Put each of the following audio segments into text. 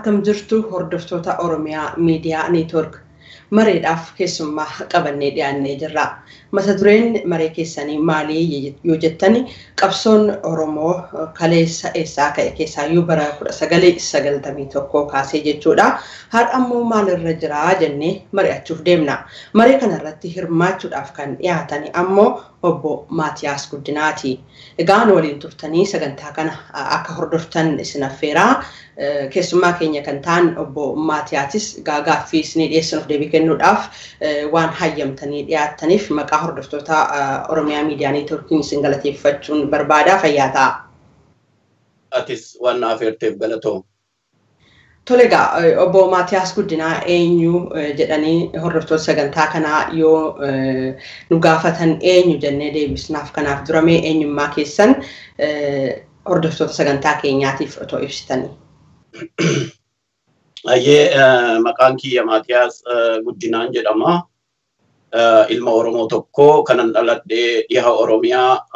akkam jirtu hordoftoota Oromiyaa Miidiyaa Neetwork mareedhaaf keessummaa qabannee dhiyaannee jirra. Mata dureen maree keessanii maalii yoo jettani qabsoon Oromoo kaleessa eessaa ka'e keessaayyuu bara kudha sagalee sagaltamii tokkoo kaasee jechuudha. Har'a ammoo maalirra jira jennee mari'achuuf deemna. Maree kanarratti hirmaachuudhaaf kan dhiyaatan ammoo obbo Maatiyaas Guddinaati. Egaan waliin turtanii sagantaa kana akka hordoftan isin affeeraa. Keessummaa keenya kan ta'an obbo Maatiyaasis gaaffii isinii dhiyeessanuuf deebii kennuudhaaf waan hayyamtanii dhiyaattaniif maqaa hordoftoota Oromiyaa Miidiyaa Neetworkiin isin galateeffachuun barbaadaa fayyaa ta'a. Atis waan na affeerteef galatoom. Tole egaa obbo Maatiyaas Guddinaa eenyu jedhanii hordoftoota sagantaa kanaa yoo nu gaafatan eenyu jennee deebisnaaf kanaaf duramee eenyummaa keessan hordoftoota sagantaa keenyaatiif otoo ibsitanii. Ayyee maqaan kiyya Maatiyaas Guddinaan jedhama. Ilma Oromoo tokko kanan dhaladhee dhiha Oromiyaa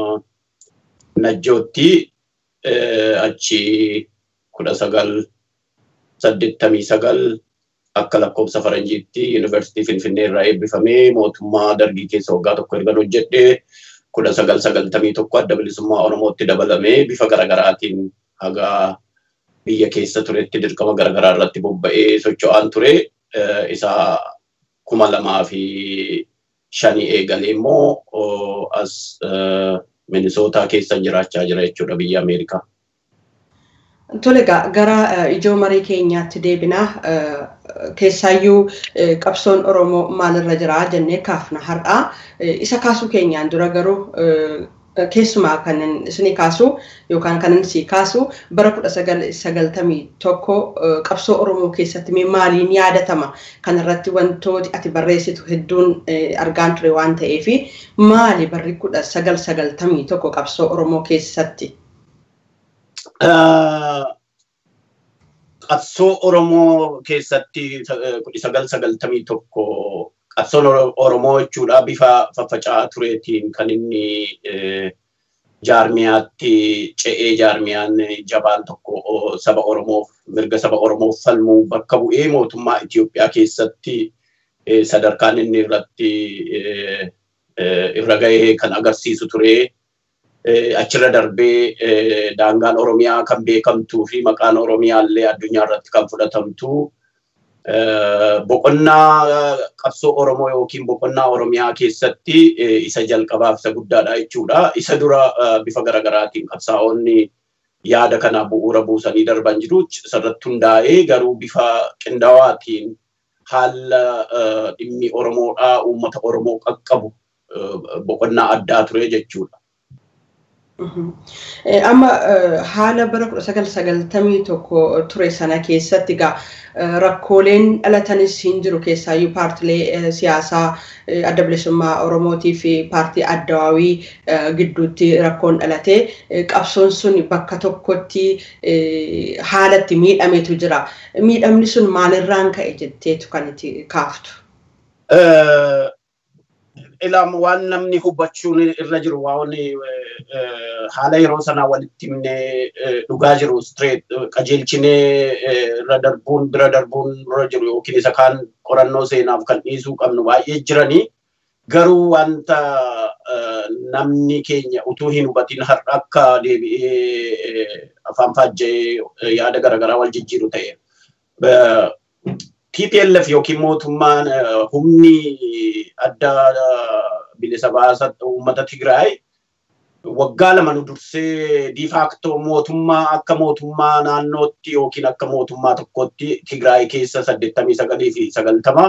Najjootti achi kudha sagal saddeettamii sagal akka lakkoofsa faranjiitti yuunivarsiitii Finfinnee irraa eebbifamee mootummaa dargii keessa waggaa tokko erga hojjedhee kudha sagal sagaltamii tokko adda bilisummaa Oromootti dabalamee bifa garaagaraatiin haga biyya keessa turetti dirqama garaagaraa irratti bobba'ee socho'aan ture. Isa kuma lamaa fi shanii eegalee immoo as Minisootaa keessa jiraachaa jira jechuudha biyya Ameerikaa. Tole egaa gara ijoo marii keenyaatti deebinaa keessaayyuu qabsoon Oromoo maalirra jira jennee kaafna har'aa. Isa kaasuu keenyaan dura garuu keessumaa kan isinii kaasu yookaan kan inni kaasu bara kudha sagaltamii tokko qabsoo Oromoo keessatti maaliin yaadatama kanarratti wantooti ati barreessitu hedduun argaan ture waan ta'eef maali barri kudha sagal sagaltamii tokko qabsoo Oromoo keessatti? Qabsoo Oromoo keessatti kudha sagal sagaltamii tokko qabsoon Oromoo jechuudha bifa faffaca'aa tureetiin kan inni jaarmiyaatti ce'ee jaarmiyaan jabaan tokko saba Oromoof mirga saba Oromoof falmuu bakka bu'ee mootummaa Itoophiyaa keessatti sadarkaan inni irratti irra gahee kan agarsiisu ture. Achirra darbee daangaan Oromiyaa kan beekamtuu fi maqaan Oromiyaa illee addunyaa irratti kan fudhatamtu. boqonnaa qabsoo Oromoo yookiin boqonnaa Oromiyaa keessatti isa jalqabaaf isa guddaadha jechuudha. Isa dura bifa garaagaraatiin qabsaa'onni yaada kana bu'uura buusanii darban jiru. Isarratti hundaa'ee garuu bifa qindaawaatiin haala dhimmi Oromoodhaa uummata Oromoo qaqqabu boqonnaa addaa ture jechuudha. Amma haala bara kudha sagal sagaltamii tokko ture sana keessatti egaa rakkooleen dhalatanis hin jiru keessaayyuu paartilee siyaasaa adda bilisummaa Oromootii fi paartii addawaawii gidduutti rakkoon dhalate qabsoon sun bakka tokkotti haalatti miidhametu jira. Miidhamni sun maalirraan ka'e jetteetu kan itti kaaftu? Ilaam waan namni hubachuun irra jiru waan haala yeroo sanaa walitti himnee dhugaa jiru street qajeelchinee irra darbuun bira darbuun irra jiru yookiin isa kaan qorannoo seenaaf kan dhiisuu qabnu baay'ee jiranii garuu wanta namni keenya utuu hin hubatin har'a akka deebi'ee afaan faajjee yaada garaagaraa wal jijjiiru ta'e. TPLF yookiin mootummaan humni adda bilisa baasa uummata Tigraay waggaa lama nu dursee diifaaktoo mootummaa akka mootummaa naannootti yookiin akka mootummaa tokkotti Tigraay keessa saddeettamii sagalii fi sagaltama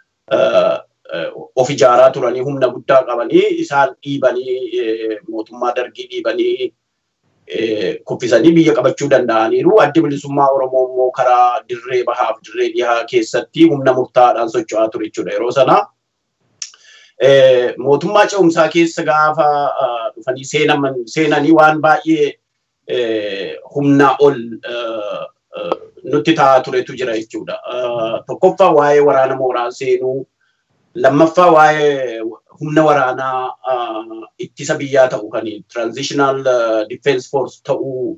of ijaaraa turanii humna guddaa qabanii isaan dhiibanii mootummaa dargii dhiibanii kuffisanii biyya qabachuu danda'aniiru. Addi bilisummaa Oromoo immoo karaa dirree bahaaf dirree dhihaa keessatti humna murtaa'aadhaan socho'aa ture jechuudha yeroo sana. Mootummaa ce'umsaa keessa gaafa dhufanii seenanii waan baay'ee humnaa ol nutti ta'aa turetu jira jechuudha. Tokkoffaa waa'ee waraana mooraa seenuu, lammaffaa waa'ee humna waraanaa ittisa biyyaa ta'u kan transitional defense force ta'uu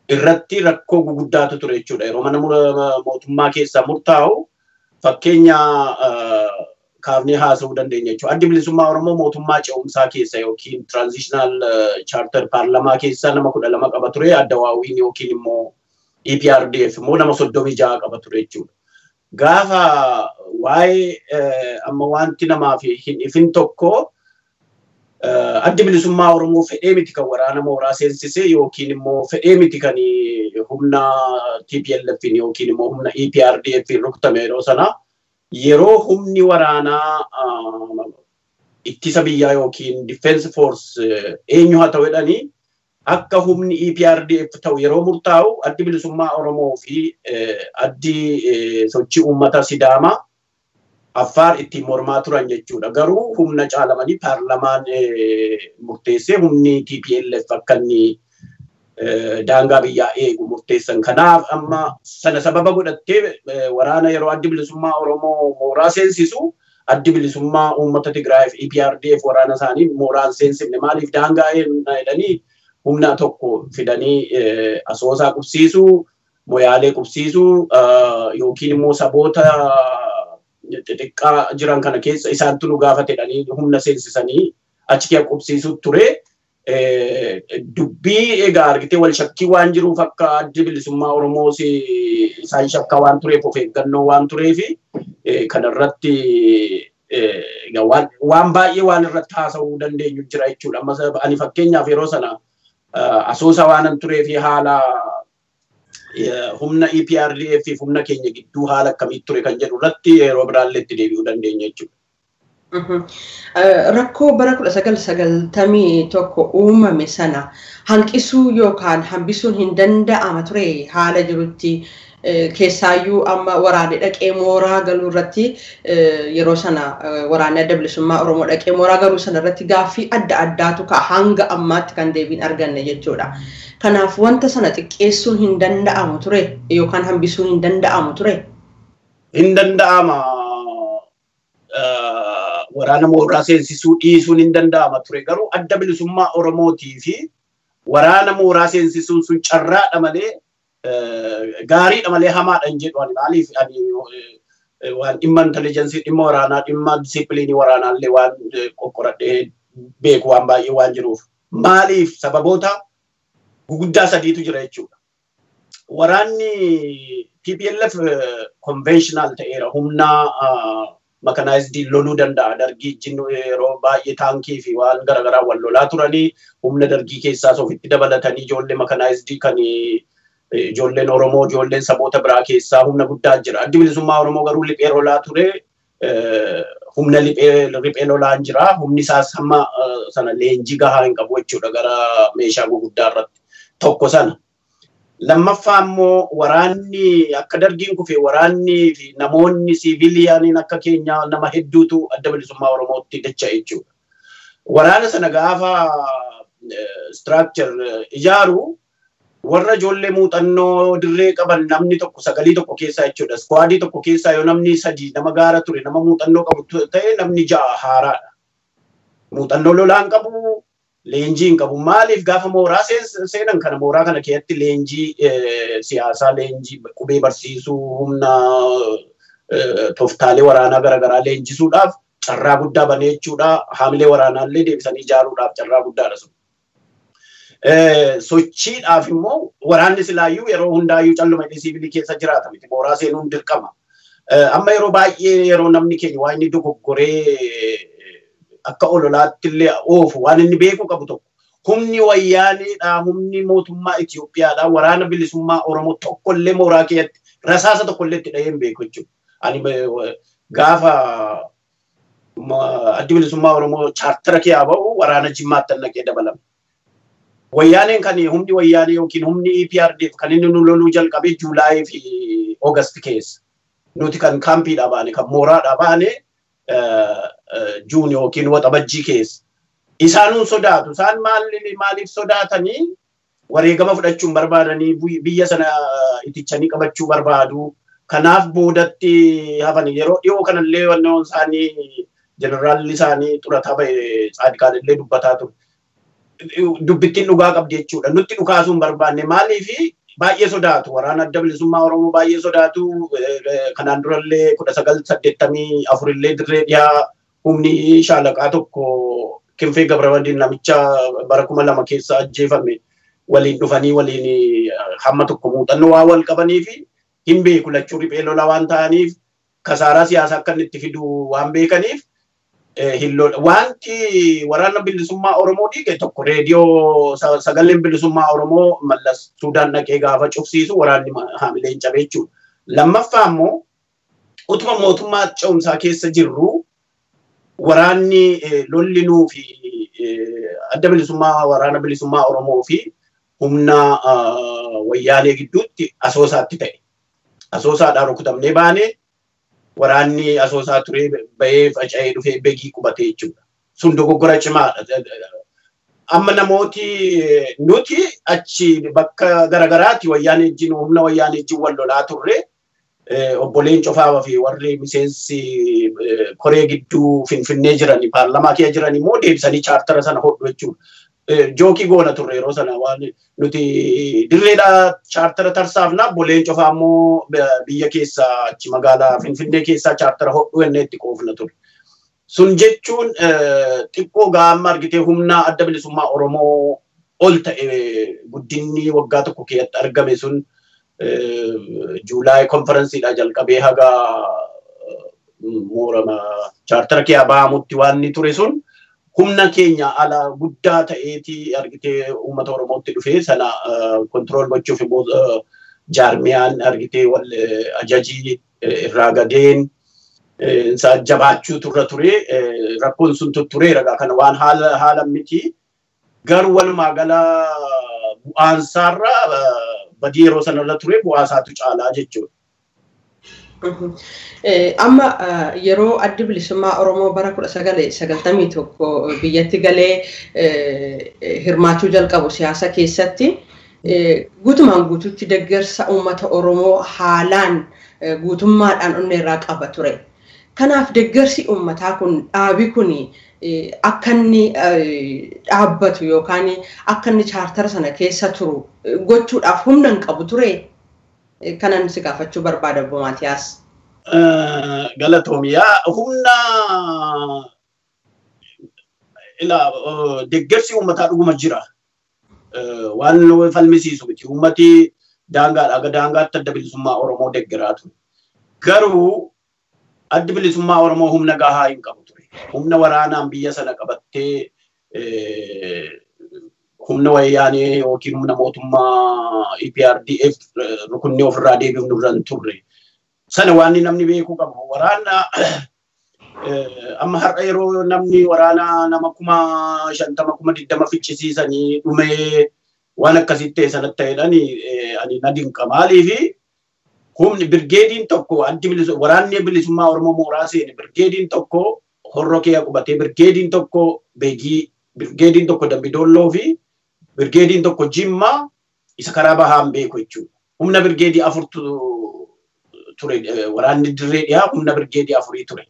irratti rakkoo guguddaatu ture jechuudha. Yeroo mana mootummaa keessaa murtaa'u fakkeenya kaafnee haasa'uu dandeenya jechuudha. Addi bilisummaa Oromoo mootummaa ce'umsaa keessa yookiin tiraanzishinaal chaartar paarlamaa keessa nama kudha lama qaba ture. Adda waawwiin yookiin immoo EPRDF immoo nama soddomii ja'a qaba ture jechuudha. Gaafa waa'ee amma wanti namaaf hin ifin tokko addi bilisummaa Oromoo fedhee miti kan waraana mooraa seensisee yookiin immoo fedhee miti kan humna TPLF yookiin immoo humna EPRDF rukutame yeroo sana yeroo humni waraanaa ittisa biyyaa yookiin defense force eenyu haa ta'u jedhanii akka humni EPRDF ta'u yeroo murtaa'u addi bilisummaa Oromoo fi addi sochii uummata Sidaamaa Affaar ittiin mormaa turan jechuudha. Garuu humna caalamanii paarlamaan murteessee humni TPLF akka inni daangaa biyyaa eegu murteessan. Kanaaf amma sana sababa godhattee waraana yeroo addi bilisummaa Oromoo mooraa seensisu addi bilisummaa uummata Tigraay fi EPRDF waraana isaanii mooraan seensifne maaliif daangaa jedhanii humna tokko fidanii asoosaa qubsiisuu, moyaalee qubsiisuu yookiin immoo saboota xixiqqaa jiran kana keessa isaantu nu gaafatedhanii humna seensisanii achi kee qubsiisuu ture. Dubbii egaa argitee wal shakkii waan jiruuf akka addi bilisummaa Oromoo isaan shakkaa waan tureef of eeggannoo waan tureef kanarratti waan baay'ee waan irratti haasa'uu dandeenyu jira jechuudha. Amma ani fakkeenyaaf yeroo sana asoosa waanan tureef haala humna EPRDF fi humna keenya gidduu haala akkamitti ture kan jedhu irratti yeroo biraallee itti deebi'uu dandeenya jechuudha. Rakkoo bara kudha sagal sagaltamii tokko uumame sana hanqisuu yookaan hambisuun hin danda'ama ture haala jirutti keessaayyuu amma waraanni dhaqee mooraa galuu irratti yeroo sana waraanni adda bilisummaa Oromoo dhaqee mooraa galuu sana irratti gaaffii adda addaatu ka'a hanga ammaatti kan deebiin arganne jechuudha. Kanaaf wanta sana xiqqeessuun hin danda'amu ture yookaan hambisuun hin danda'amu ture. Hin danda'ama. Waraana mooraa seensisuu dhiisuun hin danda'ama ture garuu adda bilisummaa Oromootii fi waraana mooraa seensisuun sun carraadha malee gaariidha malee hamaadha hin jedhu ani maaliif ani waan dhimma intelijeensii dhimma waraanaa dhimma disiipiliinii waraanaallee waan qoqqoradhee beeku waan baay'ee waan jiruuf maaliif sababoota guguddaa sadiitu jira jechuudha. Waraanni TPLF conventional ta'eera humna makanaayizidii loluu danda'a. Dargii jinnu yeroo baay'ee taankii fi waan garaagaraa wal lolaa turanii humna dargii keessaas ofitti dabalatanii ijoollee makanaayizidii kan ijoolleen Oromoo ijoolleen saboota biraa keessaa humna guddaa jira. Addi bilisummaa Oromoo garuu liphee lolaa ture. Humna liphee lolaa jira. Humni isaas hamma sana leenjii gahaa hin qabu jechuudha gara meeshaa gurguddaa irratti. Tokko sana. Lammaffaa immoo waraanni akka dargiin kufe waraanni fi namoonni siviiliyaaniin akka keenya nama hedduutu adda bilisummaa Oromootti dacha jechuudha. Waraana sana gaafa structure ijaaru warra ijoollee muuxannoo dirree qaban namni tokko sagalii tokko keessaa jechuudha. Skwaadii tokko keessaa yoo namni sadii nama gaara ture nama muuxannoo qabu ta'e namni ja'a haaraadha. Muuxannoo lolaan qabu leenjii hin qabu. Maaliif gaafa mooraa seenan kana mooraa kana keessatti leenjii siyaasaa, leenjii qubee barsiisuu, humna tooftaalee waraanaa garaagaraa leenjisuudhaaf carraa guddaa banee jechuudha. Haamilee waraanaallee deebisanii ijaaruudhaaf carraa guddaadha sun. Sochiidhaaf immoo waraanni silaayyuu yeroo hundaayyuu calluma inni siivilii keessa jiraata miti. Mooraa seenuun dirqama. Amma yeroo baay'ee yeroo namni keenya waan inni dogoggoree akka ololaatti illee oofu waan inni beekuu qabu tokko. Humni wayyaaneedha, humni mootummaa Itoophiyaadha, waraana bilisummaa Oromoo tokkollee mooraa keessatti rasaasa tokkollee itti dhahee hin beeku jechuudha. Ani gaafa addi bilisummaa Oromoo chaartara kee haa ba'u waraana jimmaatti naqee dabalama. Wayyaaneen kan humni wayyaanee yookiin humni EPRDF kan inni nu loluu jalqabe Juulaayii fi Oogast keessa. Nuti kan kaampiidhaa baane kan mooraadhaa baane Juun yookiin waxabajjii keessa. Isaanuun sodaatu. Isaan maaliif sodaatanii wareegama fudhachuun barbaadanii biyya sana itichanii qabachuu barbaadu. Kanaaf boodatti hafan yeroo dhiyoo kanallee wannoon isaanii jeneraalli isaanii xurataa ba'e Tsaadiqaan illee dubbataa ture. dubbittiin dhugaa qabdi jechuudha. Nutti dhukaasuu hin barbaanne maaliifi baay'ee sodaatu waraana adda bilisummaa Oromoo baay'ee sodaatu kanaan durallee kudha sagal saddeettamii afurillee dirree dhiyaa humni shaalaqaa tokko Kinfee Gabrawadiin namicha bara kuma lama keessa ajjeefame waliin dhufanii waliin hamma tokko muuxannoo waa wal qabanii fi hin beeku lachuu riphee lola waan ta'aniif kasaaraa siyaasaa akka inni itti fidu waan beekaniif wanti waraana bilisummaa Oromoo dhiige tokko reediyoo sagaleen bilisummaa Oromoo mallas Suudaan dhaqee gaafa cufsiisu waraanni haamileen cabe jechuudha. Lammaffaa immoo utuma mootummaa ce'umsaa keessa jirru waraanni lolli nuu fi adda bilisummaa waraana bilisummaa Oromoo fi humna wayyaanee gidduutti asoosaatti ta'e. Asoosaadhaan rukutamnee baanee waraanni asoosaa turee bahee faca'ee dhufee begii qubate jechuudha. Sun dogoggora cimaadha. Amma namooti nuti achi bakka garagaraatti wayyaanee wajjin humna wayyaanee wajjin wal lolaa turre obboleen cofaa fi warri miseensi koree gidduu finfinnee jiran paarlamaa kee jiran immoo deebisanii chaartara sana hodhu jechuudha. Jookii goona turre yeroo sana waan nuti dirreedha chaartara tarsaafna obboleen cofaa immoo biyya keessa achi magaalaa finfinnee keessaa chaartara hodhu enne itti qoofna ture. Sun jechuun xiqqoo gaamma argitee humna adda bilisummaa Oromoo ol ta'e guddinni waggaa tokko keessatti argame sun juulaay konferensiidha jalqabee haga moorama chaartara kee ba'amutti waan ni ture sun humna keenya ala guddaa ta'eeti argitee uummata Oromootti dhufee sana kontirool gochuuf immoo jaarmiyaan argitee wal ajajii irraa gadeen isaa jabaachuu turra ture rakkoon sun tuttureera kana waan haala haala miti garuu walumaa gala bu'aansaarra badii yeroo sanarra ture bu'aasaatu caalaa jechuudha. Amma yeroo addi bilisummaa Oromoo bara kudha sagalee sagaltamii tokko biyyatti galee hirmaachuu jalqabu siyaasa keessatti guutumaan guutuutti deeggarsa uummata Oromoo haalaan guutummaadhaan onnee irraa qaba ture. Kanaaf deeggarsi uummataa kun dhaabi kun akka inni dhaabbatu yookaan akka inni chaartara sana keessa turu gochuudhaaf humna hin qabu ture. Kanan si gaafachuu barbaada Obbo Maatiyaas. Galatoomiyaa humna deeggarsi uummataa dhuguma jira. Waan falmisiisu miti. Uummati daangaadha. Aga daangaatti adda bilisummaa Oromoo deeggaraa ture. Garuu addi bilisummaa Oromoo humna gahaa hin qabu ture. Humna waraanaan biyya sana qabattee humna wayyaanee yookiin humna mootummaa EPRDF rukunnee ofirraa deebiifnu irra hin turre. Sana waan namni beekuu qabu. Waraana amma har'a yeroo namni waraana nama kuma shantama kuma digdama ficcisiisanii dhumee waan akkasitti ta'e sanatti ta'edhaan ani na dinqa. Maaliifi humni birgeediin tokko addi bilisummaa waraanni bilisummaa Oromoo mooraa seene birgeediin tokko horroo kee qubatee birgeediin tokko beegii birgeediin tokko dambidolloo fi birgeediin tokko jimmaa isa karaa bahaan beeku jechuudha. Humna birgeedii afurtu ture waraanni dirree dhiyaa humna birgeedii afurii ture.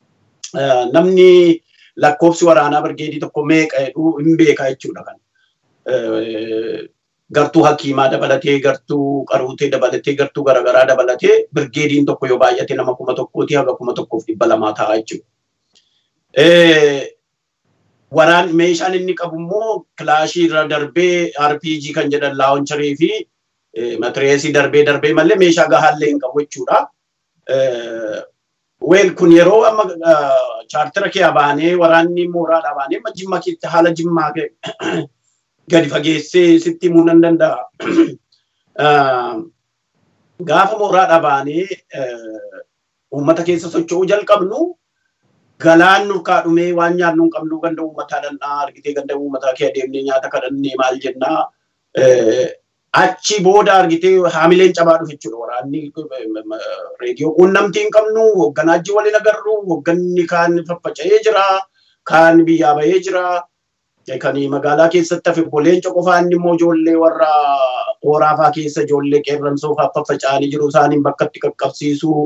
Namni lakkoofsi waraanaa birgeedii tokko meeqa jedhu hin beeka jechuudha kan. Gartuu hakiimaa dabalatee gartuu qaruutee dabalatee gartuu garaagaraa dabalatee birgeediin tokko yoo baay'ate nama kuma tokkooti haga kuma tokkoof dhibba lamaa ta'a jechuudha. waraan meeshaan inni qabu immoo kilaashii irra darbee RPG kan jedhan laawuncharii fi matireesii darbee darbee malee meeshaa gahaallee hin qabu jechuudha. Weel kun yeroo amma chaartara kee baanee waraanni mooraadhaa baanee amma jimma keetti haala jimmaa gadi fageessee sitti himuu nan danda'a. Gaafa mooraadhaa baanee uummata keessa socho'uu jalqabnu galaan nurkaa dhumee waan nyaannu hin qabnu ganda uummataa dhandhaa argitee ganda uummataa kee adeemnee nyaata kadhannee maal jennaa achi booda argitee haamileen cabaa dhufe jechuudha waraanni reediyoo quunnamtii hin qabnu hoogganaa ajji waliin agarru hoogganni kaan faffaca'ee jira kaan biyyaa bahee jira kan magaalaa keessatti hafe boleenca qofaa inni immoo ijoollee warra hooraafaa keessa ijoollee qeerransoo faffaca'anii jiru isaaniin bakka itti qaqqabsiisuu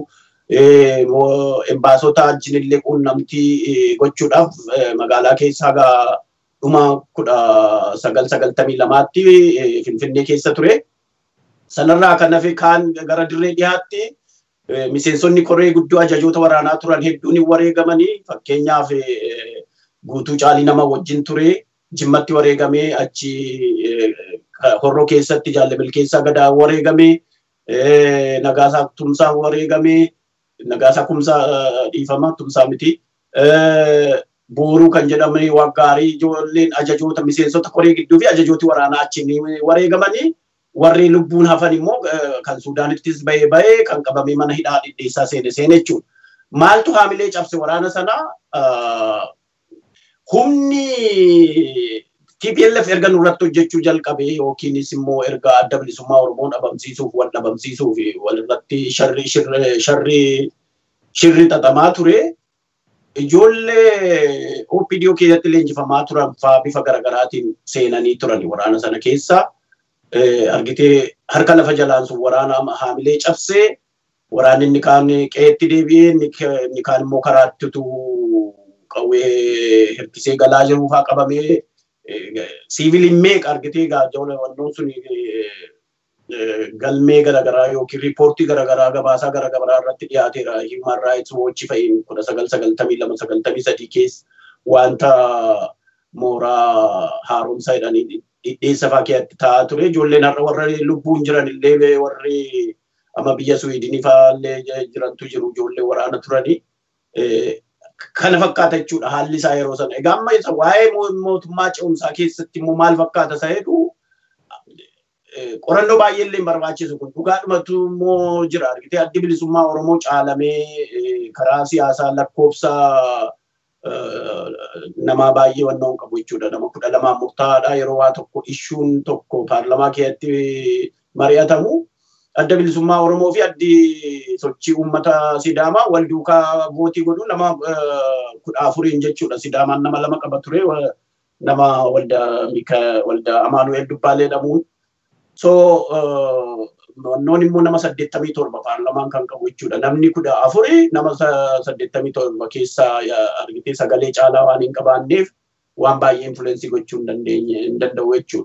embaasota wajjin illee quunnamtii gochuudhaaf magaalaa keessa haga dhuma kudha sagal sagaltamii lamaatti Finfinnee keessa ture. Sanarraa kan hafe kaan gara dirree dhiyaatti miseensonni koree guddoo ajajoota waraanaa turan hedduun wareegamanii fakkeenyaaf guutuu caalii nama wajjin ture jimmatti wareegamee achi horroo keessatti jaallabil keessaa gadaa wareegamee nagaasaa tumsaa wareegamee nagaasaa kumsaa dhiifama tumsaa miti. Booruu kan jedhaman waggaarii ijoolleen ajajoota miseensota koree gidduu fi ajajooti waraanaa achiin wareegamanii warri lubbuun hafan immoo kan Suudaanittis bahee bahee kan qabamee mana hidhaa dhidheessaa seene seene jechuudha. Maaltu haamilee cabse waraana sanaa humni TPLF erga nurratti hojjechuu jalqabe yookiinis immoo erga adda bilisummaa Oromoo dhabamsiisuuf wal dhabamsiisuuf walirratti sharri sharri shirri xaxamaa ture. Ijoollee OPDO keessatti leenjifamaa turan faa bifa garaagaraatiin seenanii turan waraana sana keessa. Argitee harka lafa jalaan sun waraana haamilee cabsee waraanni inni kaan qe'eetti deebi'ee inni kaan immoo karaatti utuu qawwee hirkisee galaa jiru faa qabamee siiviliin meeqa argitee gaajjawla wannoon sun galmee garaagaraa yookiin riippoortii garaagaraa gabaasaa garaagaraa irratti dhiyaateera Human Rights Watch fa'iin kudha sagal sagaltamii lama sagaltamii sadii keessa wanta mooraa haaromsaa jedhanii dhidheessa fa'aa keessatti taa'aa ture. Ijoolleen har'a warra lubbuun jiran illee warri amma biyya Suwiidinii fa'aa illee jirantu jiru ijoollee waraana turanii. Kana fakkaata jechuudha haalli isaa yeroo sana. Egaa amma isa waa'ee mootummaa ce'umsaa keessatti immoo maal fakkaata isa jedhu qorannoo baay'ee illee barbaachisu kun dhugaadhumatu immoo jira argitee addi bilisummaa Oromoo caalamee karaa siyaasaa lakkoofsa nama baay'ee wannoon qabu jechuudha. Nama kudha lamaan murtaa'aadha yeroo waa tokko ishuun tokko paarlamaa keessatti mari'atamu. Adda bilisummaa Oromoo fi addi sochii uummata Sidaamaa wal duukaa gootii godhu nama kudha afuriin jechuudha. Sidaamaan nama lama qaba ture. Nama walda Amaanu'eel Dubbaalee jedhamuun. So wannoon immoo nama saddeettamii torba paarlamaan kan qabu jechuudha. Namni kudha afuri nama saddeettamii torba keessaa argitee sagalee caalaa waan hin qabaanneef waan baay'ee infuleensii gochuu hin dandeenye hin danda'u jechuudha.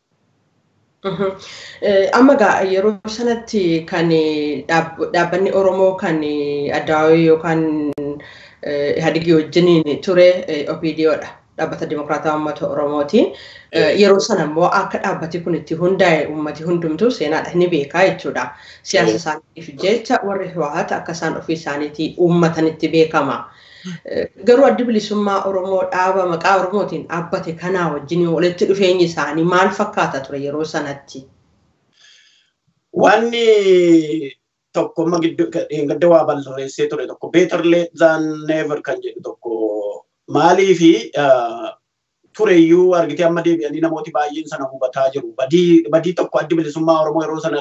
Amma egaa yeroo sanatti kan dhaabbanni Oromoo kan Addawaawii yookaan Ihadigii wajjiniin ture OPDOdha. Dhaabbata Dimokiraataa Uummata Oromootiin. Yeroo sana immoo akka dhaabbati kun itti hundaa'e uummati hundumtuu seenaadha ni beekaa jechuudha. Siyaasa isaaniitiif jecha warri Hiwaat akka isaan ofii isaaniitii uummatanitti beekama. Garuu addi bilisummaa Oromoo dhaaba maqaa Oromootiin dhaabbate kanaa wajjin walitti dhufeenyi isaanii maal fakkaata ture yeroo sanatti? Wanni tokko amma gadda waa barreessee ture tokko beetar late than never kan jedhu tokko maaliifi tureyyuu argitee amma deebi'anii namooti baay'een sana hubataa jiru. Badii tokko addi bilisummaa Oromoo yeroo sana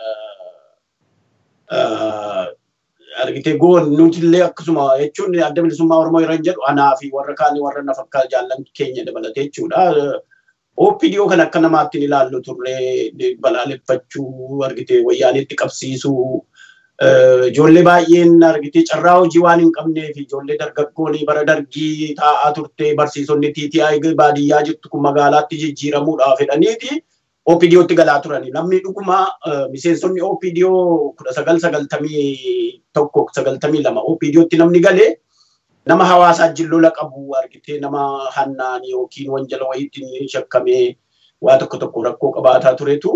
argitee goon nutillee akkasuma jechuun adda bilisummaa Oromoo yeroo jedhu anaa fi warra kaanii warra na fakkaata jaallan keenya dabalatee jechuudha. OPDO kan akka namaatti ilaallu turre balaaleffachuu argitee wayyaanitti qabsiisuu ijoollee baay'een argitee carraa hojii waan hin qabneef ijoollee dargaggoon bara dargii taa'aa turte barsiisonni TTI baadiyyaa jirtu kun magaalaatti jijjiiramuudhaaf jedhaniiti OPDOtti galaa turani. Namni dhuguma miseensonni OPDO kudha sagal sagaltamii tokko sagaltamii lama OPDOtti namni galee nama hawaasaa jillola qabu argitee nama hannaan yookiin wanjala wayiitiin shakkamee waa tokko tokko rakkoo qabaataa turetu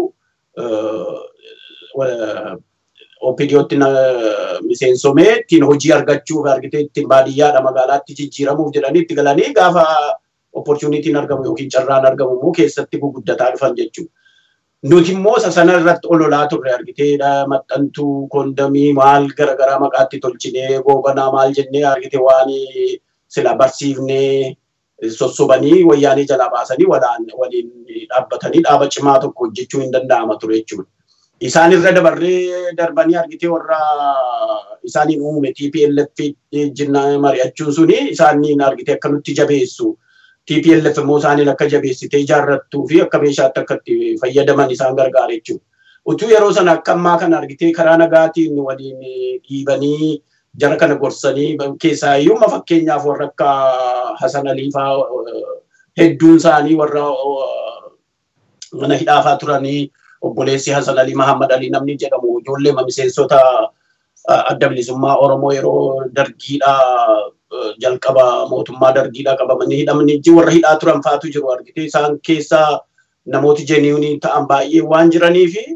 OPDOtti miseensomee ittiin hojii argachuuf argitee ittiin baadiyyaadha magaalaatti jijjiiramuuf jedhanii itti galanii gaafa opportunitiin argamu yookiin carraan argamu immoo keessatti guguddataa dhufan jechuudha. Nuti immoo isa sana irratti ololaa turre argitee maxxantuu koondamii maal garaagaraa maqaatti tolchinee goobanaa maal jennee argitee waan sila barsiifnee sossobanii wayyaanee jalaa baasanii waliin dhaabbatanii dhaaba cimaa tokko hojjechuu hin danda'ama ture jechuudha. Isaan irra dabarree darbanii argitee warra isaaniin uume TPLF jinna mari'achuun suni isaaniin argitee akka nutti jabeessu. TPLF immoo isaaniin akka jabeessitee ijaarrattuu fi akka meeshaatti akka itti fayyadaman isaan gargaara jechuudha. Utuu yeroo sana akka ammaa kana argitee karaa nagaatiin waliin dhiibanii jara kana gorsanii keessaa iyyuu fakkeenyaaf warra akka Hasan Alii fa'aa hedduun isaanii warra mana hidhaafaa turanii obboleessi Hasan Ali Mahammad Ali namni jedhamu ijoollee miseensota adda bilisummaa Oromoo yeroo dargiidha jalqaba mootummaa dargiidha qabamanii hidhamanii warra hidhaa turan faatu jiru argite isaan keessaa namooti jeniyuunii ta'an baay'ee waan jiranii fi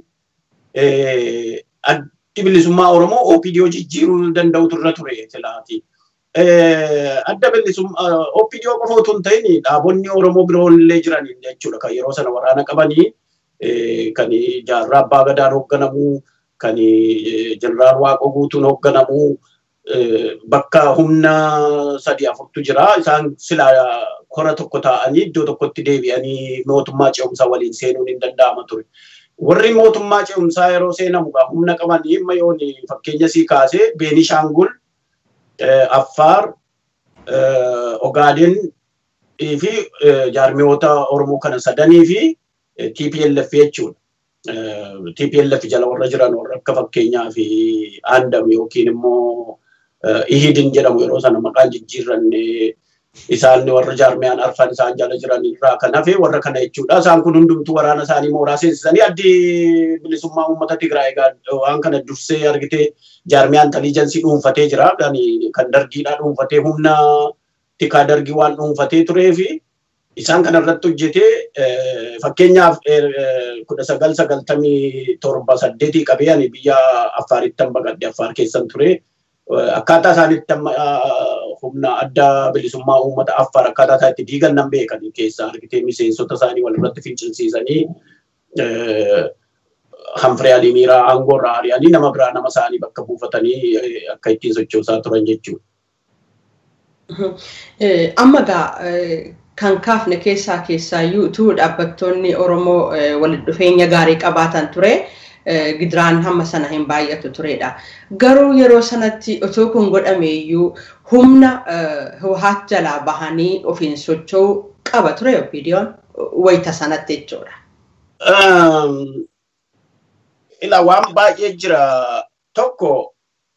addi bilisummaa Oromoo OPDO jijjiiruu danda'utu irra ture silaati. Adda bilisummaa OPDO qofa otoo hin ta'in dhaabonni Oromoo biroon illee jiran jechuudha kan yeroo sana waraana qabanii kan jaarraa abbaa gadaan hoogganamu kan jeneraal waaqoo guutuun hoogganamu bakka humna sadii afurtu jira isaan sila kora tokko ta'anii iddoo tokkotti deebi'anii mootummaa ce'umsaa waliin seenuun hin danda'ama ture. Warri mootummaa ce'umsaa yeroo seenamu humna qabanii amma yoon fakkeenya sii kaasee Beenishaangul, Affaar, Ogaaden fi jaarmiyoota Oromoo kana sadanii fi TPLF jechuudha. TPLF jala warra jiran warra akka fakkeenyaa fi Aandam yookiin immoo Ihidin jedhamu yeroo sana maqaan jijjiirranne isaan warra jaarmiyaan arfan isaan jala jiran irraa kan hafe warra kana jechuudha. Isaan kun hundumtuu waraana isaanii mooraa seensisanii addi bilisummaa uummata Tigraay waan kana dursee argite jaarmiyaan intaliijansii dhuunfatee jira. Kan dargiidhaa dhuunfatee humna tikaa dargii waan dhuunfatee turee fi isaan kana irratti hojjetee fakkeenyaaf kudha sagal sagaltamii torba saddeetii qabee ani biyya Affaaritti baqadhe Affaar keessan ture. Akkaataa isaanitti humna adda bilisummaa uummata Affaar akkaataa isaa itti diigan nan beekan keessaa argitee miseensota isaanii walirratti fincilsiisanii hanfiree alimiiraa aangoorraa ari'anii nama biraa nama isaanii bakka buufatanii akka ittiin sochoosaa turan jechuudha. Amma gaa kan kaafne keessaa keessaayyuu utuu dhaabbattoonni Oromoo walitti dhufeenya gaarii qabaatan ture. gidiraan hamma sana hin baay'atu turedha. Garuu yeroo sanatti otoo kun godhameeyyuu humna Hawwaat jalaa bahanii ofiin socho'uu qaba ture OPDO'n wayita sanatti jechuudha. Ilaa waan baay'ee jira tokko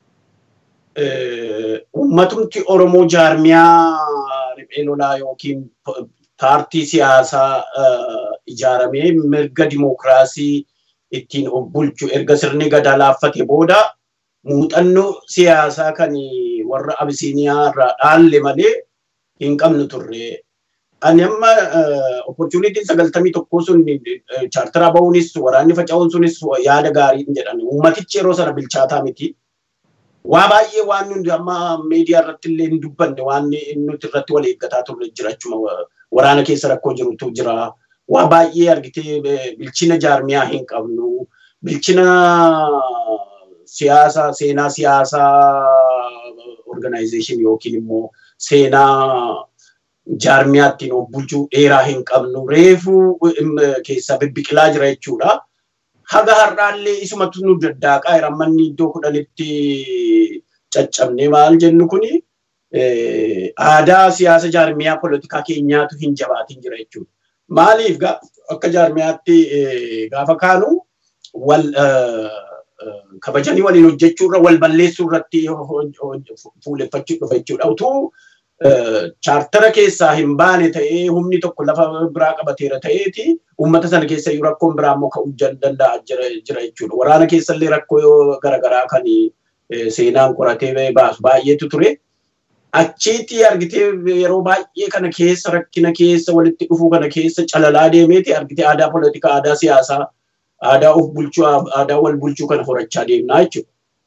uummatumti Oromoo jaarmiyaa riphee lolaa yookiin paartii siyaasaa ijaaramee mirga dimookiraasii ittiin of bulchu erga sirni gadaa laaffate booda muuxannoo siyaasaa kan warra abisiiniyaa irraa dhaalle malee hin qabnu turre. Ani amma opportunitiin sagaltamii tokkoo sun chaartaraa ba'uunis waraanni faca'uun sunis yaada gaarii hin jedhan. Uummatichi yeroo sana bilchaataa miti. Waa baay'ee waan nuti amma miidiyaa irratti illee hin dubbanne waan nuti irratti wal eeggataa turre jira jechuudha. Waraana keessa rakkoo jirutu jira. waa baay'ee argitee bilchina jaarmiyaa hin qabnu bilchina siyaasaa seenaa siyaasaa organization yookiin immoo seenaa jaarmiyaa ittiin of bulchuu dheeraa hin qabnu reefuu keessaa bibbiqilaa jira jechuudha. Haga har'aallee isumatu nu daddaaqaa jira manni iddoo kudhanitti caccabne maal jennu kuni aadaa siyaasa jaarmiyaa poolitikaa keenyaatu hin jabaatin jira jechuudha. maaliif akka jaarmiyaatti gaafa kaanu wal kabajanii waliin hojjechuu irra wal balleessuu irratti fuuleffachuu dhufa jechuudha. Utuu chaartara keessaa hin baane ta'ee humni tokko lafa biraa qabateera ta'eeti uummata sana keessa iyyuu rakkoon biraa immoo ka'uu danda'a jira jechuudha. Waraana keessa illee rakkoo garaagaraa kan seenaan qoratee baasu baay'eetu ture. achiitti argitee yeroo baay'ee kana keessa rakkina keessa walitti dhufuu kana keessa calalaa deemeeti argitee aadaa poolitikaa aadaa siyaasaa aadaa of bulchuu aadaa wal bulchuu kana horachaa deemnaa jechuudha.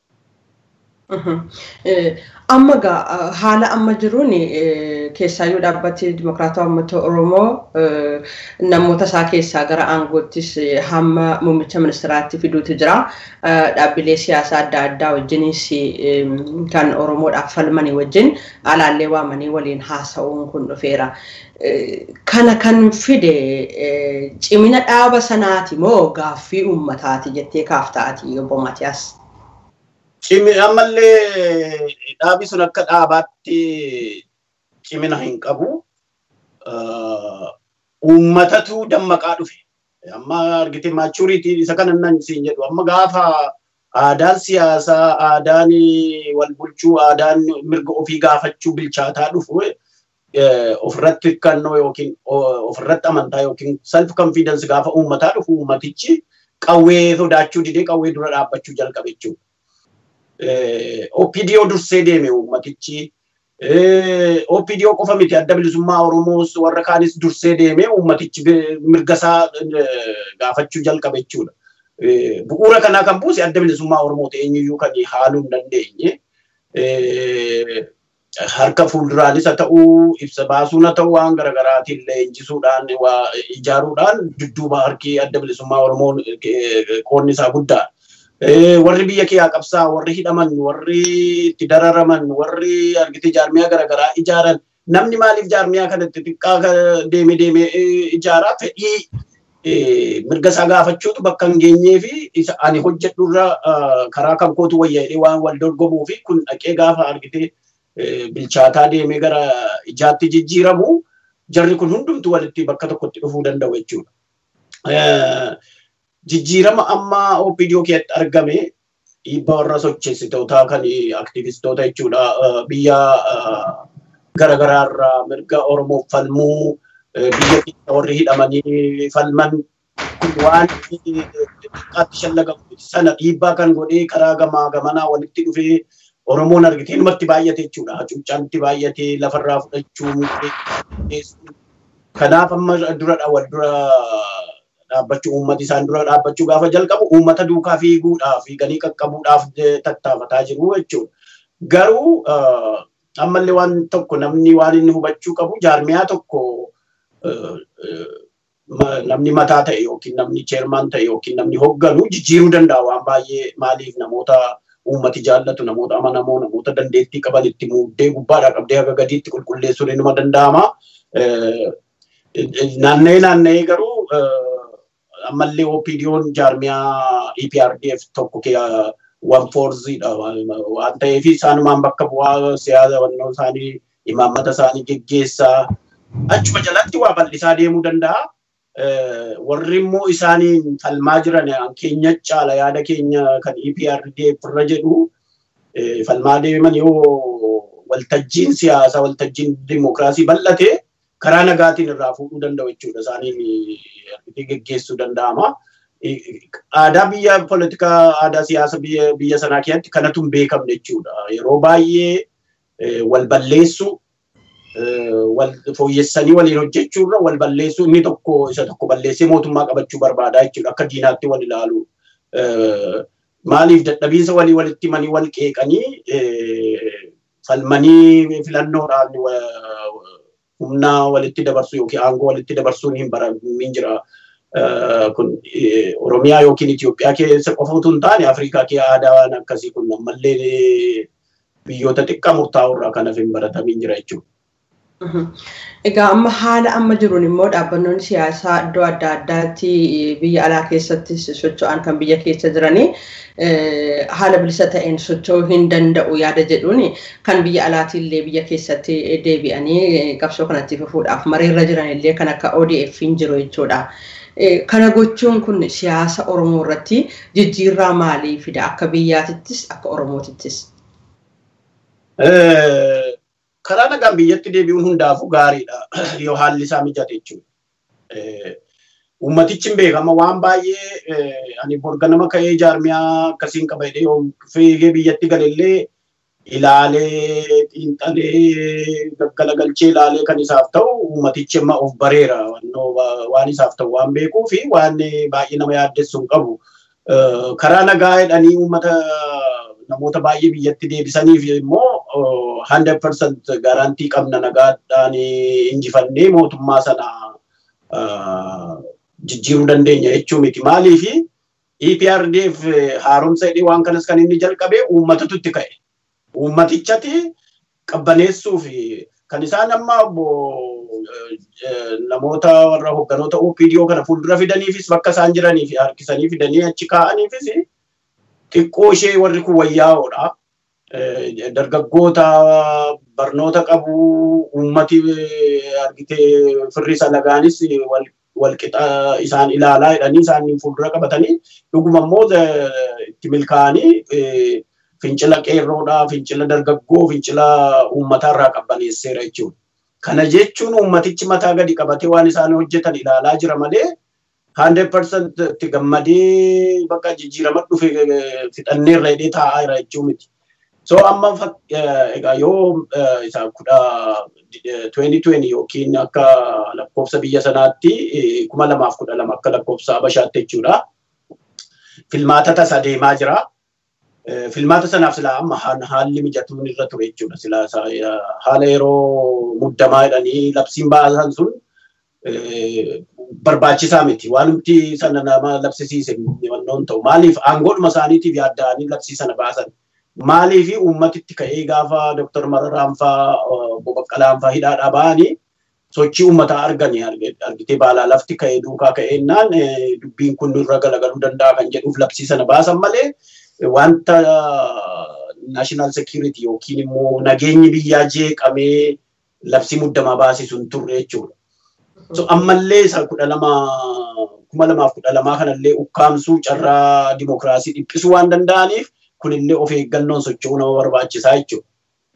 Amma gaa haala amma jiruun keessaayyuu dhaabbati Dimokiraataa Uummata Oromoo namoota isaa keessaa gara aangoottis hamma muummicha ministiraatti fiduutu jira. Dhaabbilee siyaasaa adda addaa wajjinis kan Oromoodhaaf falmanii wajjin alaallee waamanii waliin haasa'uun kun dhufeera. Kana kan fide cimina dhaaba sanaati moo gaaffii uummataati jettee kaafta'ati obbo Maatiyaas? Cimi ammallee dhaabi sun akka dhaabaatti cimina hin qabu. Uummatatu dammaqaa dhufe. Amma argite maachuriitiin isa kana nan siin jedhu amma gaafa aadaan siyaasaa, aadaan wal bulchuu, aadaan mirga ofii gaafachuu bilchaataa dhufu ofirratti hirkannoo yookiin ofirratti amantaa yookiin self confidence gaafa uummataa dhufu uummatichi qawwee sodaachuu didee qawwee dura dhaabbachuu jalqabe jechuudha. OPDO dursee deeme uummatichi. OPDO qofa miti adda bilisummaa Oromoos warra kaanis dursee deeme uummatichi mirgasaa gaafachuu jalqabe jechuudha. Bu'uura kanaa kan buuse adda bilisummaa Oromoo ta'e eenyuyyuu kan haaluu hin dandeenye. Harka fuulduraanis haa ta'uu ibsa baasuun haa ta'uu waan garaagaraatiin leenjisuudhaan ijaaruudhaan dudduuba harki adda bilisummaa Oromoo qoonni isaa guddaadha. warri biyya kee qabsaa warri hidhaman warri itti dararaman warri argite jaarmiyaa garaagaraa ijaaran namni maaliif jaarmiyaa kanatti xiqqaa deeme deeme ijaaraa fedhii mirga isaa gaafachuutu bakka hin geenyee fi ani hojjedhurra karaa kan kootu wayyaa'ee waan wal dorgomuu fi kun dhaqee gaafa argite bilchaataa deemee gara ijaatti jijjiiramu jarri kun hundumtu walitti bakka tokkotti dhufuu danda'u jechuudha. jijjiirama amma OPDO keessatti argame dhiibbaa warra socheessitootaa kan aktivistoota jechuudha biyya garaagaraarraa mirga Oromoof falmuu biyya keessa warri hidhamanii falman waan xiqqaatti shallagamu sana dhiibbaa kan godhee karaa gamaa gamanaa walitti dhufee Oromoon argitee numatti baay'ate jechuudha. Hacuuccaanti baay'ate lafarraa fudhachuu kanaaf amma dura wal dura dhaabbachuu uummati isaan dura dhaabbachuu gaafa jalqabu uummata duukaa fiiguudhaaf fiiganii qaqqabuudhaaf tattaafataa jiru jechuudha. Garuu ammallee waan tokko namni waan inni hubachuu qabu jaarmiyaa tokko namni mataa ta'e yookiin namni cheermaan ta'e yookiin namni hogganu jijjiiruu danda'a waan baay'ee maaliif namoota uummati jaallatu namoota amanamoo namoota dandeettii qaban itti muuddee gubbaadhaa qabdee haga gadiitti qulqulleessuun inuma danda'ama. Naanna'ee naanna'ee garuu ammallee OPDO'n jaarmiyaa EPRDF tokko waan foorziidha waan ta'eef isaanumaan bakka bu'aa siyaasa wannoo isaanii imaammata isaanii geggeessaa achuma jalatti waa bal'isaa deemuu danda'a. Warri immoo isaaniin falmaa jiran keenya caala yaada keenya kan EPRDF irra jedhu falmaa deeman yoo waltajjiin siyaasaa waltajjiin dimookiraasii bal'ate karaa nagaatiin irraa fuudhuu danda'u jechuudha isaaniin geggeessuu danda'ama. Aadaa biyya poolitikaa aadaa siyaasa biyya sanaa keessatti kanatu hin beekamne jechuudha. Yeroo baay'ee wal balleessu wal fooyyessanii waliin hojjechuurra wal balleessuu inni tokko isa tokko balleessee mootummaa qabachuu barbaada jechuudha akka diinaatti wal ilaalu. Maaliif dadhabiinsa walii walitti manii wal qeeqanii falmanii filannoodhaan humna walitti dabarsu yookiin aangoo walitti dabarsuun hin baramin jira. Kun Oromiyaa yookiin Itoophiyaa keessa qofa utuu hin taane Afrikaa kee aadaan akkasii kun ammallee biyyoota xiqqaa murtaa'u irraa kanaaf hin baratamin jira jechuudha. Egaa amma haala amma jiruun immoo dhaabbannoonni siyaasaa iddoo adda addaatti biyya alaa keessatti socho'an kan biyya keessa jiranii haala bilisa ta'een socho'uu hin danda'u yaada jedhuun kan biyya alaatiillee biyya keessatti deebi'anii qabsoo kanatti fufuudhaaf mariirra jiran illee kan akka ODF hin jiru jechuudha. Kana gochuun kun siyaasa Oromoo irratti jijjiirraa maalii fida akka biyyaatittis akka Oromootittis? karaa nagaan biyyatti deebi'uun hundaafuu gaariidha yoo haalli isaa mijate jechuudha. Uummatichi hin beekama waan baay'ee ani borga nama ka'ee jaarmiyaa akkasiin qaba jedhee yoo fiigee biyyatti galellee ilaalee xiinxalee gaggalagalchee ilaalee kan isaaf ta'u uummatichi amma of bareera waan isaaf ta'u waan beekuu fi waan baay'ee nama yaaddessu hin qabu. Karaa nagaa jedhanii uummata namoota baay'ee biyyatti deebisaniif immoo 100% garantii qabna nagaadhaan injifannee mootummaa sana jijjiiruu dandeenya jechuu miti. Maaliif EPRDF haaromsa jedhee waan kanas kan inni jalqabe uummatatu itti ka'e. Uummatichatti qabbaneessuu fi kan isaan amma namoota warra hogganoota OPDO kana fuuldura fidaniifis bakka isaan jiranii fi harkisanii fidanii achi kaa'aniifis xiqqoo ishee warri kun wayyaa'oodha. Dargaggoota barnoota qabu uummati argitee firri salagaanis walqixa isaan ilaalaa jedhanii isaan fuuldura qabatanii dhuguma immoo itti milkaa'anii fincila qeerroodhaa, fincila dargaggoo, fincila uummataa irraa qabbaneesseera jechuudha. Kana jechuun uummatichi mataa gadi qabatee waan isaan hojjetan ilaalaa jira malee 100% itti gammadee bakka jijjiirama dhufe fixannee irra hidhee taa'aa jira jechuu miti. So amma egaa yoo isa kudha 2020 yookiin akka lakkoofsa biyya sanaatti kuma lamaaf kudha lama akka lakkoofsa Habashaatti jechuudha. Filmaata tasa deemaa jira. Filmaata sanaaf silaa amma haalli mijatuun irra ture jechuudha. Silaa haala yeroo muddamaa jedhanii labsiin baasan sun barbaachisaa miti. Waan nuti sana nama labsisiise wannoon ta'u. Maaliif aangoodhuma isaaniitiif yaadda'anii labsii sana baasan. Maaliif uummatitti ka'ee gaafa Dooktar Mararaan faa Bobaqqalaan faa hidhaadhaa ba'anii sochii uummataa arganii argitee baalaa lafti ka'ee duukaa ka'eennaan dubbiin kun nurra galagaluu danda'a kan jedhuuf labsii sana baasan malee wanta national security yookiin immoo nageenyi biyyaa jeeqamee labsii muddamaa baasisu hin turre jechuudha. So ammallee isa kudha lama kuma lamaaf kudha lamaa kanallee ukkaamsuu carraa dimokiraasii dhiphisuu waan danda'aniif kunillee of eeggannoon socho'uu nama barbaachisaa jechuudha.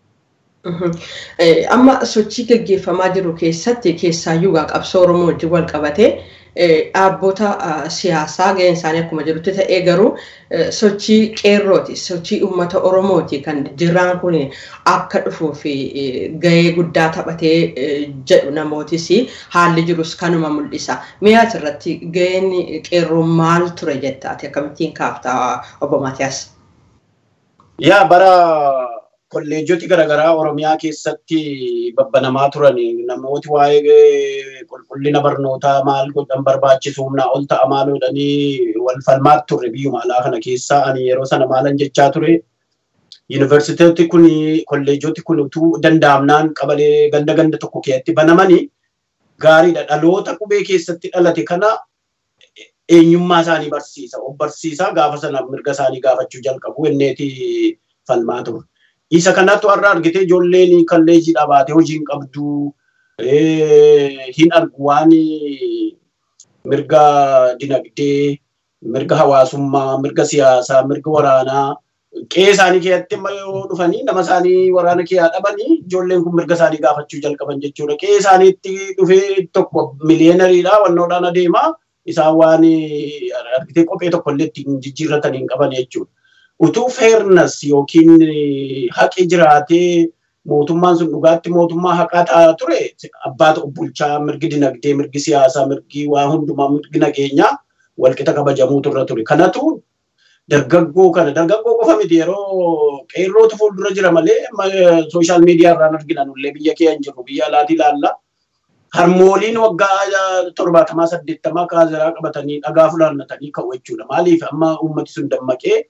Amma sochii gaggeeffamaa jiru keessatti keessaayyuu qabsoo Oromoo wajjin wal qabatee dhaabbota siyaasaa gaheen isaanii akkuma jirutti ta'ee garuu sochii qeerrooti sochii uummata Oromooti kan jirraan kun akka dhufuu fi gahee guddaa taphatee jedhu namootis haalli jirus kanuma mul'isa. Mi'a asirratti gaheen qeerroo maal ture jettaati akkamittiin kaaftaa obbo Maatiyaas? Yaa bara kolleejjoti garaagaraa Oromiyaa keessatti babbanamaa turan namooti waa'ee qulqullina barnootaa maal godhan barbaachisu humnaa ol ta'a maal godhanii wal falmaat turre biyyuma alaa kana keessaa ani yeroo sana maalan jechaa ture. Yuunivarsiitoti kun kolleejjoti kun utuu danda'amnaan qabalee ganda ganda tokko keessatti banamanii gaariidha. Dhaloota qubee keessatti dhalate kana eenyummaa isaanii barsiisa. Of barsiisaa gaafa sana mirga isaanii gaafachuu jalqabu inneeti falmaa ture. isa kanatu har'a argitee ijoolleen kolleejii dhabaate hojii hin qabdu hin argu waan mirga dinagdee mirga hawaasummaa mirga siyaasaa mirga waraanaa qe'ee isaanii keessatti yoo dhufanii nama isaanii waraana keessaa dhabanii ijoolleen kun mirga isaanii gaafachuu jalqaban jechuudha. Qe'ee isaaniitti dhufee tokko miliyeenariidha wannoodhaan adeemaa isaan waan argitee kophee tokko illee ittiin jijjiirratan hin qaban jechuudha. utuu fairness yookiin haqi jiraatee mootummaan sun dhugaatti mootummaa haqaa ta'aa ture abbaata bulchaa mirgi dinagdee mirgi siyaasaa mirgi waa hundumaa mirgi nageenyaa walqixa kabajamuutu irra ture. Kanatu dargaggoo kana dargaggoo qofa miti yeroo qeerrootu fuuldura jira malee sooshaal miidiyaa irraan argina nullee biyya kee hin jirru biyya alaati ilaalla. Harmooliin waggaa torbaatamaa saddeettamaa kaazeraa qabatanii dhagaa fulaannatanii ka'u jechuudha. Maaliif amma uummati sun dammaqee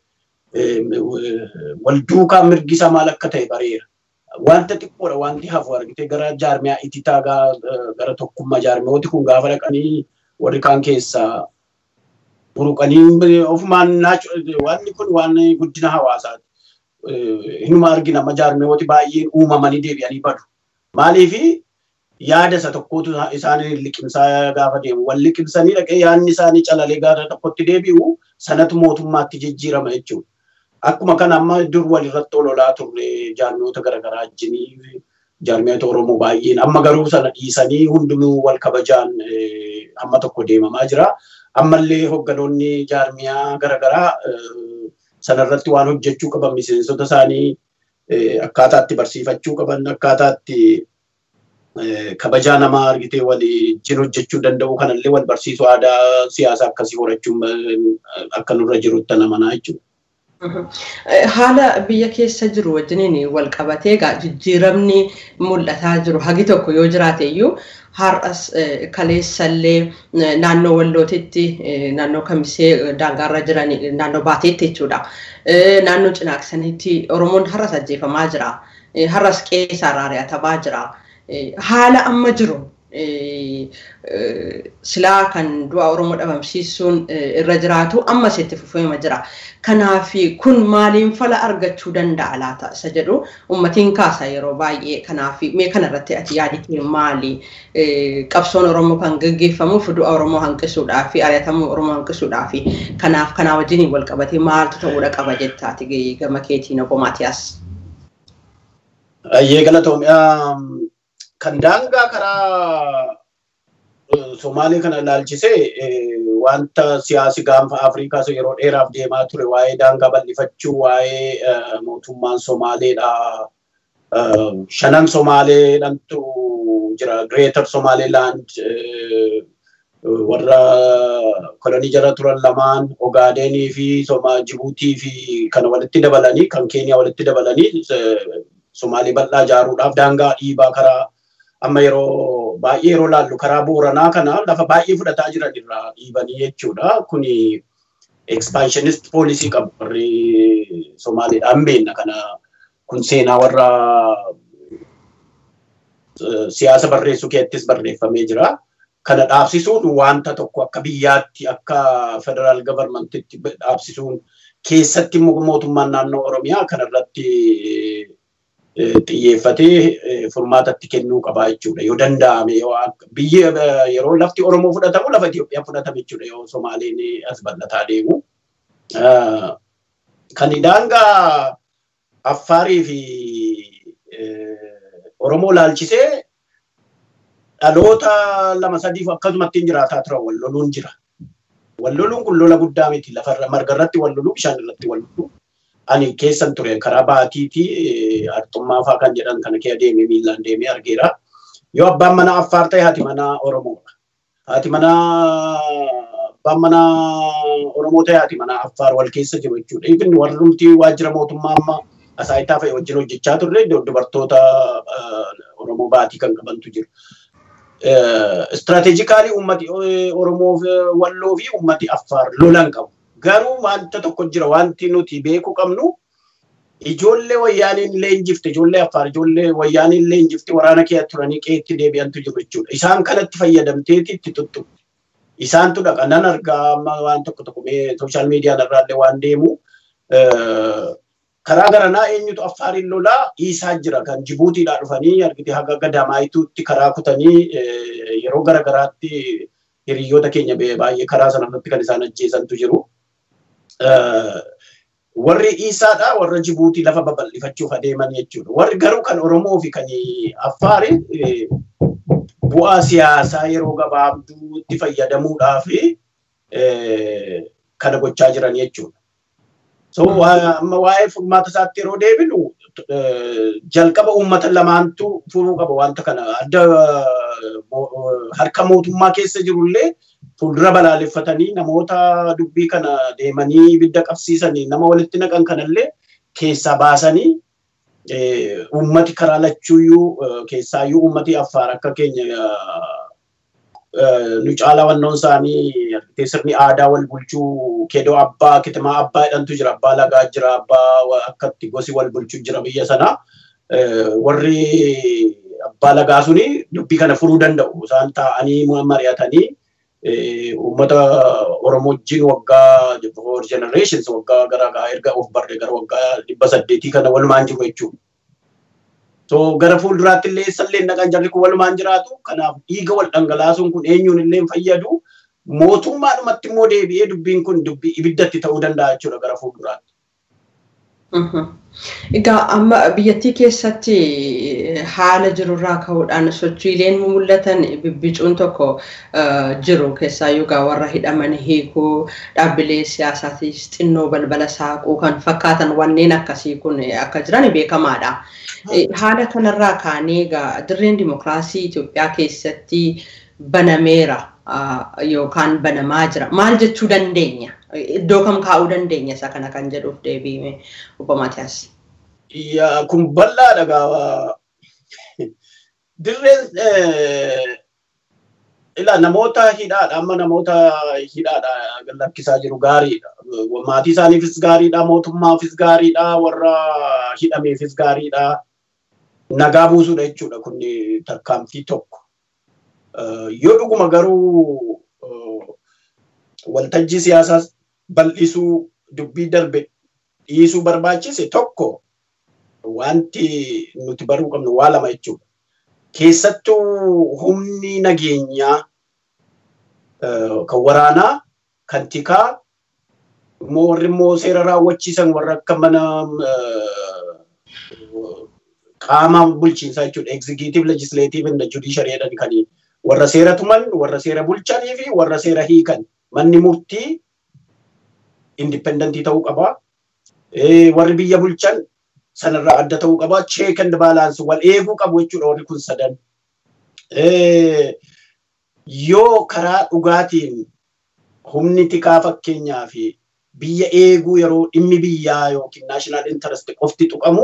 wal duukaa mirgi isaa maal akka ta'e bareera. Wanta xiqqoodha wanti hafu argitee gara jaarmiyaa ititaa gara tokkummaa jaarmiyooti kun gaafa dhaqanii warri kaan keessaa buruqanii ofumaan wanni kun waan guddina hawaasaati. Hinuma argina amma jaarmiyooti baay'een uumamanii deebi'anii badu. Maaliifi yaada isa tokkotu isaanii liqimsaa gaafa deemu wal liqimsanii dhaqee yaadni isaanii calalee gara tokkotti deebi'u sanatu mootummaatti jijjiirama jechuudha. Akkuma kana amma dur walirratti ololaa turre jaarmiyoota garaagaraa wajjinii jaarmiyoota Oromoo baay'een amma garuu sana dhiisanii hundumuu wal kabajaan amma tokko deemamaa jira. Ammallee hogganoonni jaarmiyaa garaagaraa sanarratti waan hojjechuu qaban miseensota isaanii akkaataa itti barsiifachuu qaban akkaataa itti kabajaa namaa argitee waliin hojjechuu danda'u kanallee wal barsiisuu aadaa siyaasaa akkasii horachuun akka nurra jirutti namanaa jechuudha. Haala biyya keessa jiru wajjiniin wal qabatee egaa jijjiiramni mul'ataa jiru hagi tokko yoo jiraate iyyuu har'as kaleessallee naannoo wallootitti naannoo kamisee daangaarra jiran naannoo baateetti jechuudha. Naannoo cinaaksanitti Oromoon har'as ajjeefamaa jira. Har'as qeessaa raari'atamaa jira. Haala amma jiru silaa kan du'a Oromoo dhabamsiisuun irra jiraatu ammas itti fufeema jira. Kanaaf kun maaliin fala argachuu danda'a laata isa jedhu uummatiin kaasa yeroo baay'ee kanaaf mee kanarratti ati yaaditee maali qabsoon Oromoo kan gaggeeffamuuf du'a Oromoo hanqisuudhaaf ari'atamuu Oromoo hanqisuudhaaf kanaaf kanaa wajjin wal qabatee maaltu ta'uudha qaba jettaati gama keetiin obbo Maatiyaas. Ayyee galatoomii kan daangaa karaa Somaalee kana ilaalchisee wanta siyaasi gaanfa Afrikaa yeroo dheeraaf deemaa ture waa'ee daangaa bal'ifachuu waa'ee mootummaan Somaaleedha. Shanan Somaaleedhantu jira. Greater Somaliland warra kolonii jala turan lamaan Ogaadenii fi Jibuutii fi kana walitti dabalanii kan Keeniyaa walitti dabalanii Somaalee bal'aa ijaaruudhaaf daangaa dhiibaa karaa amma yeroo baay'ee yeroo laallu karaa booranaa kana lafa baay'ee fudhataa jiran irraa dhiibanii jechuudha. Kuni expansionist poolisii qabu warri Somaaleedhaan beenna kana kun seenaa warra siyaasa barreessuu keessattis barreeffamee jira. Kana dhaabsisuun wanta tokko akka biyyaatti akka federaal gavarmentitti dhaabsisuun keessatti mootummaan naannoo Oromiyaa kanarratti xiyyeeffatee furmaatatti kennuu qaba jechuudha. Yoo danda'ame biyyi yeroo lafti Oromoo fudhatamu lafa Itoophiyaa fudhatame jechuudha yoo Somaaleen as bal'ataa deemu. Kan daangaa Affaarii fi Oromoo laalchisee dhaloota lama sadiif akkasumatti jiraataa turan wal loluun jira. Wal loluun kun lola guddaa miti lafarra marga irratti wal loluu bishaan irratti wal loluu. Ani keessan ture karaa baatiitii arxummaa fa'aa kan jedhan kana kee deemee miilaan deemee argeera. Yoo abbaan mana Affaar ta'e haati mana Oromoodha. Haati mana abbaan mana Oromoo ta'e haati mana Affaar wal keessa jiru jechuudha. Ifin warrumti waajjira mootummaa amma asaayitaa fa'i wajjin hojjechaa turre dubartoota Oromoo baatii kan qabantu jiru. Istiraatejikaalii uummati Oromoo walloo fi uummati Affaar lolan qabu. Garuu wanta tokko jira wanti nuti beekuu qabnu ijoollee wayyaaniin leenjifte ijoollee Affaar ijoollee wayyaaniin leenjifte waraana kee turanii qeetti deebi'antu jiru jechuudha. Isaan kanatti fayyadamteeti itti tuttu. Isaantu dhaqa nan argaa amma waan tokko tokko sooshaal miidiyaan irraallee waan deemu karaa garanaa eenyutu affaariin lolaa dhiisaa jira kan Jibuutiidhaa dhufanii argite haga gadamaayituutti karaa kutanii yeroo garagaraatti hiriyoota keenya baay'ee karaa sanarratti kan isaan ajjeesantu jiru. Warri dhiisaadha warra Jibuutii lafa babal'ifachuuf adeeman jechuudha. Warri garuu kan Oromoo fi kan Affaari bu'aa siyaasaa yeroo gabaabduutti fayyadamuudhaaf kana gochaa jiran jechuudha. So amma waa'ee furmaata isaatti yeroo deebinu jalqaba uummata lamaantu furuu qaba wanta kana adda harka mootummaa keessa jirullee fuuldura balaaleffatanii namoota dubbii kana deemanii ibidda qabsiisanii nama walitti naqan kanallee keessaa baasanii uummati karaa lachuuyyuu keessaayyuu uummati affaar akka keenya nu caalaa wannoon isaanii sirni aadaa wal bulchuu kedoo abbaa kitimaa abbaa jedhantu jira abbaa lagaa jira abbaa akkatti gosi wal bulchuu jira biyya sanaa warri abbaa lagaa suni dubbii kana furuu danda'u isaan taa'anii mari'atanii uummata Oromoo wajjin waggaa for generations waggaa garaa erga of barree gara waggaa dhibba saddeetii kana walumaan jiru jechuudha. So gara fuulduraatti illee eessallee naqan jarri kun walumaan jiraatu. Kanaaf dhiiga wal dhangalaasuun kun eenyuun illee fayyadu. Mootummaadhumatti immoo deebi'ee dubbiin kun dubbii ibiddatti ta'uu danda'a jechuudha gara fuulduraatti. Egaa amma biyyattii keessatti haala jirurraa ka'uudhaan sochiileen mul'atan bibbicuun tokko jiru keessaayyuu egaa warra hidhaman hiikuu dhaabbilee siyaasaatis xinnoo balbala saaquu kan fakkaatan wanneen akkasii kun akka jiran beekamaadha. Haala kanarraa kaanee egaa dirreen dimokiraasii Itoophiyaa keessatti banameera yookaan banamaa jira. Maal jechuu dandeenya? Iddoo kam kaa'uu dandeenya isa kana kan jedhuuf deebi'ee obbo Maatiyaas. Kun bal'aadha gaafa. Dirreen ila namoota hidhaadha amma namoota hidhaadha lakkisaa jiru gaariidha. Maatii isaaniifis gaariidha mootummaafis gaariidha warra hidhameefis gaariidha. Nagaa buusuudha jechuudha kun tarkaanfii tokko. Yoo dhuguma garuu waltajjii siyaasaa bal'isuu dubbii darbe dhiisuu barbaachise tokko wanti nuti baruu qabnu waa lama jechuudha. Keessattuu humni nageenyaa kan waraanaa kan tikaa warri immoo seera raawwachiisan warra akka mana qaama bulchiinsaa jechuudha. Executive, legislative, and judiciary jedhan kan warra seera tuman, warra seera bulchanii fi warra seera hiikan. Manni murtii indipendentii ta'uu qaba. Warri biyya bulchan sanarraa adda ta'uu qaba. Check and balance wal eeguu qabu jechuudha warri kun sadan. Yoo karaa dhugaatiin humni tikaa fakkeenyaa fi biyya eeguu yeroo dhimmi biyyaa yookiin naashinaal intarest qofti tuqamu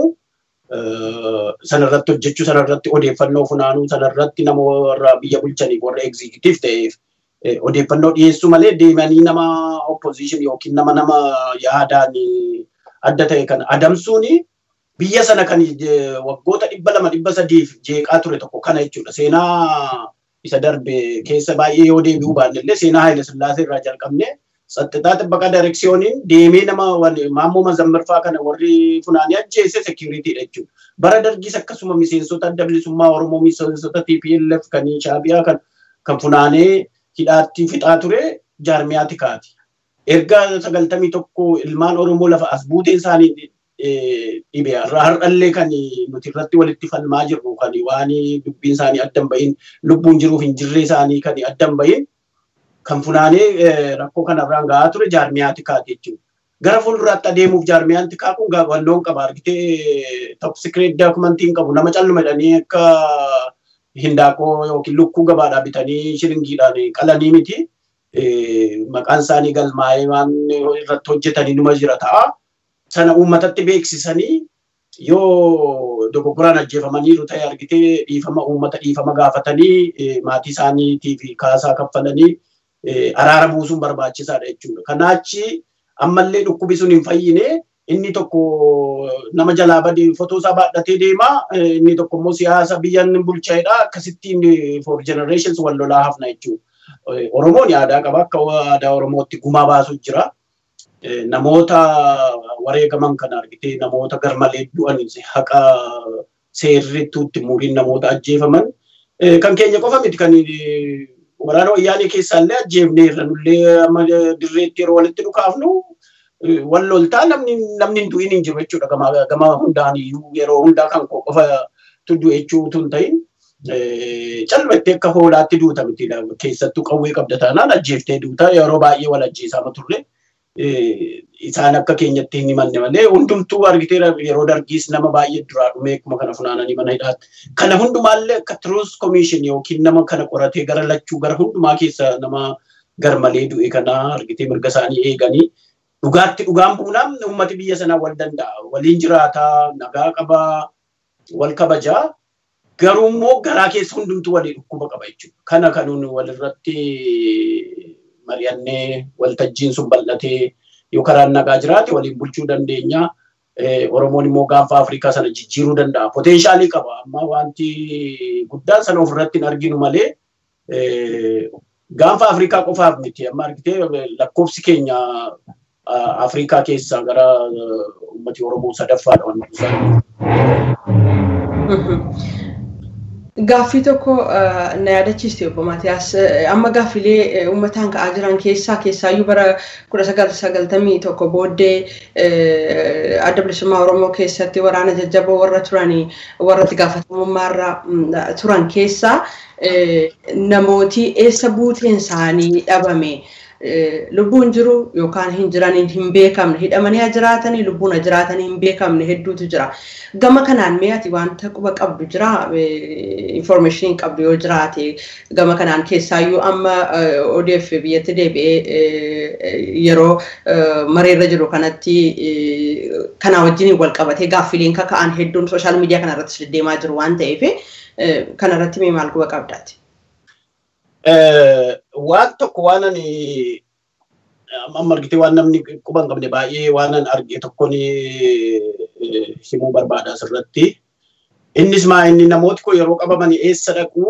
sanarratti hojjechuu sanarratti odeeffannoo funaanuu sanarratti nama warra biyya bulchaniif warra egzikitiif ta'eef odeeffannoo dhiyeessuu malee deemanii nama opposition yookiin nama nama yaadaan adda ta'e kan adamsuuni biyya sana kan waggoota dhibba lama dhibba sadiif jeeqaa ture tokko kana jechuudha. Seenaa isa darbe keessa baay'ee yoo deebi'uu baanne illee seenaa Haayile Sillaasee irraa jalqabne saxxixaa xibbaqa daayireksiyooniin deemee nama maammoo mazammirfaa kana warri funaanii ajjeese seekiyuriitiidha jechuudha. Bara dargiis akkasuma miseensota adda bilisummaa Oromoo miseensota TPLF kan Shaabiyaa kan kan funaanee hidhaatti fixaa ture jaarmiyaa tikaati. Erga sagaltamii tokko ilmaan Oromoo lafa as buuteen isaanii dhibe har'allee kan nuti irratti walitti falmaa jirru kan waan dubbiin isaanii addan bahin lubbuun jiruuf hin jirre isaanii kan addan bahin kan funaanee rakkoo kanarraan gahaa ture jaarmiyaa tikaati jechuudha. Gara fuulduraatti adeemuuf jaarmiyaan tikaa kun gaawwannoon qaba argitee top secret daakumentiin qabu nama calluma jedhanii akka hindaaqoo yookiin lukkuu gabaadhaa bitanii shiringiidhaan qalanii miti. Maqaan isaanii galmaa'ee waan irratti hojjetanii numa jira ta'a. Sana uummatatti beeksisanii yoo dogoggoraan ajjeefamaniiru ta'e argitee dhiifama uummata dhiifama gaafatanii maatii isaaniitiif kaasaa kaffalanii araara buusuun barbaachisaadha jechuudha. Kanaachi ammallee dhukkubi sun hin fayyine inni tokko nama jalaa badee fotoo isaa baadhatee deema inni tokko immoo siyaasa biyyan bulchaa'edha akkasittiin for generations wal lolaa hafna jechuudha. Oromoon aadaa qaba akka aadaa Oromootti gumaa baasuu jira. Namoota wareegaman kana argitee namoota garmalee du'an haqa seerrittuutti muriin namoota ajjeefaman kan keenya qofa miti kan waraana wayyaanee keessaallee ajjeefnee irra nullee amma dirreetti yeroo walitti dhukaafnu wal loltaa namni namni hin du'in hin jiru jechuudha gama gama hundaan iyyuu yeroo hundaa kan qofa tuddu jechuutu hin ta'in calmattee akka hoolaatti duuta miti keessattuu qawwee qabda taanaan ajjeeftee duuta yeroo baay'ee wal ajjeesaa turre isaan akka keenyatti hin himanne malee hundumtuu argitee yeroo dargiis nama baay'ee duraa dhumee akkuma kana funaananii mana hidhaatti. Kana hundumaallee akka Truth Commission yookiin nama kana qoratee gara lachuu gara hundumaa keessa nama garmalee du'e kana argitee mirga isaanii eeganii dhugaatti dhugaan buunaan uummati biyya sanaa wal danda'a. Waliin jiraataa, nagaa qabaa, wal kabajaa. Garuu immoo garaa keessa hundumtuu walii dhukkuba qaba jechuudha. Kana kanuun walirratti mari'annee waltajjiin sun bal'atee yoo karaan nagaa jiraate waliin bulchuu dandeenya. Oromoon immoo gaanfa Afrikaa sana jijjiiruu danda'a. Poteenshaalii qaba. Amma wanti guddaan sana ofirratti hin arginu malee gaanfa Afrikaa qofaaf miti. Amma argitee lakkoofsi keenya Afrikaa keessaa gara uummati Oromoo sadaffaadha Gaaffii tokko na yaadachiiste obbo Maatiyaas amma gaaffilee uummataan ka'aa jiran keessaa keessaayyuu bara kudha sagal sagaltamii tokko booddee adda bilisummaa Oromoo keessatti waraana jajjaboo warra turanii warra itti gaafatamummaarra turan keessaa namooti eessa buuteen isaanii dhabame lubbuun jiru yookaan hin jiraniin hin beekamne hidhamanii jiraatanii lubbuun jiraatanii hin beekamne hedduutu jira. Gama kanaan mee ati wanta quba qabdu jira information qabdu yoo jiraate gama kanaan keessaayyuu amma ODF biyyatti deebi'ee yeroo mareerra jiru kanatti kanaa wajjin wal qabatee gaaffileen kaka'an hedduun sooshaal miidiyaa kanarratti deddeemaa jiru waan ta'eef kanarratti mee maal quba qabdaati? waan tokko waan ani amma argite waan namni quba hin qabne baay'ee waan an arge tokkon himuu barbaada asirratti. Innis maa inni namooti kun yeroo qabaman eessa dhaqu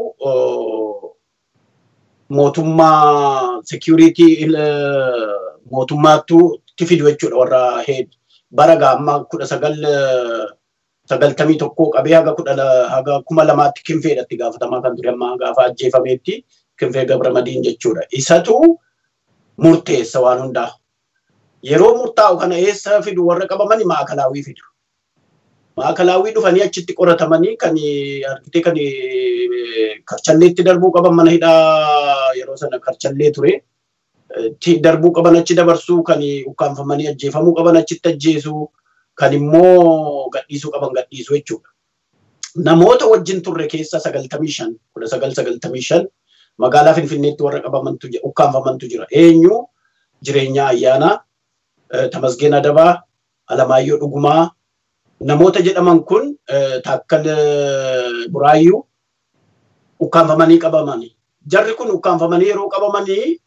mootummaa security mootummaattu itti fidu jechuudha warra heed bara gaamma kudha sagal sagaltamii tokkoo qabee haga kudha haga kuma lamaatti kinfeedhatti gaafatamaa kan ture amma gaafa ajjeefameetti kinfee gabramadiin jechuudha. Isatu murteessa waan hundaa. Yeroo murtaa'u kana eessa fidu warra qabaman maakalaawii fidu. Maakalaawwii dhufanii achitti qoratamanii kan argitee kan karchalleetti darbuu qaban mana hidhaa yeroo sana karchallee ture. Darbuu qaban achi dabarsuu kan ukkaanfamanii ajjeefamuu qaban achitti ajjeesuu kan immoo gadhiisuu qaban gadhiisuu jechuudha. Namoota wajjin turre keessa sagaltamii shan kudha sagal sagaltamii shan magaalaa Finfinneetti warra qabamantu ukkaanfamantu jira. Eenyu jireenya ayyaanaa, Tamasgeen Adabaa, Alamaayyoo Dhugumaa, namoota jedhaman kun taakkal buraayyuu ukkaanfamanii qabamanii. Jarri kun ukkaanfamanii yeroo qabamanii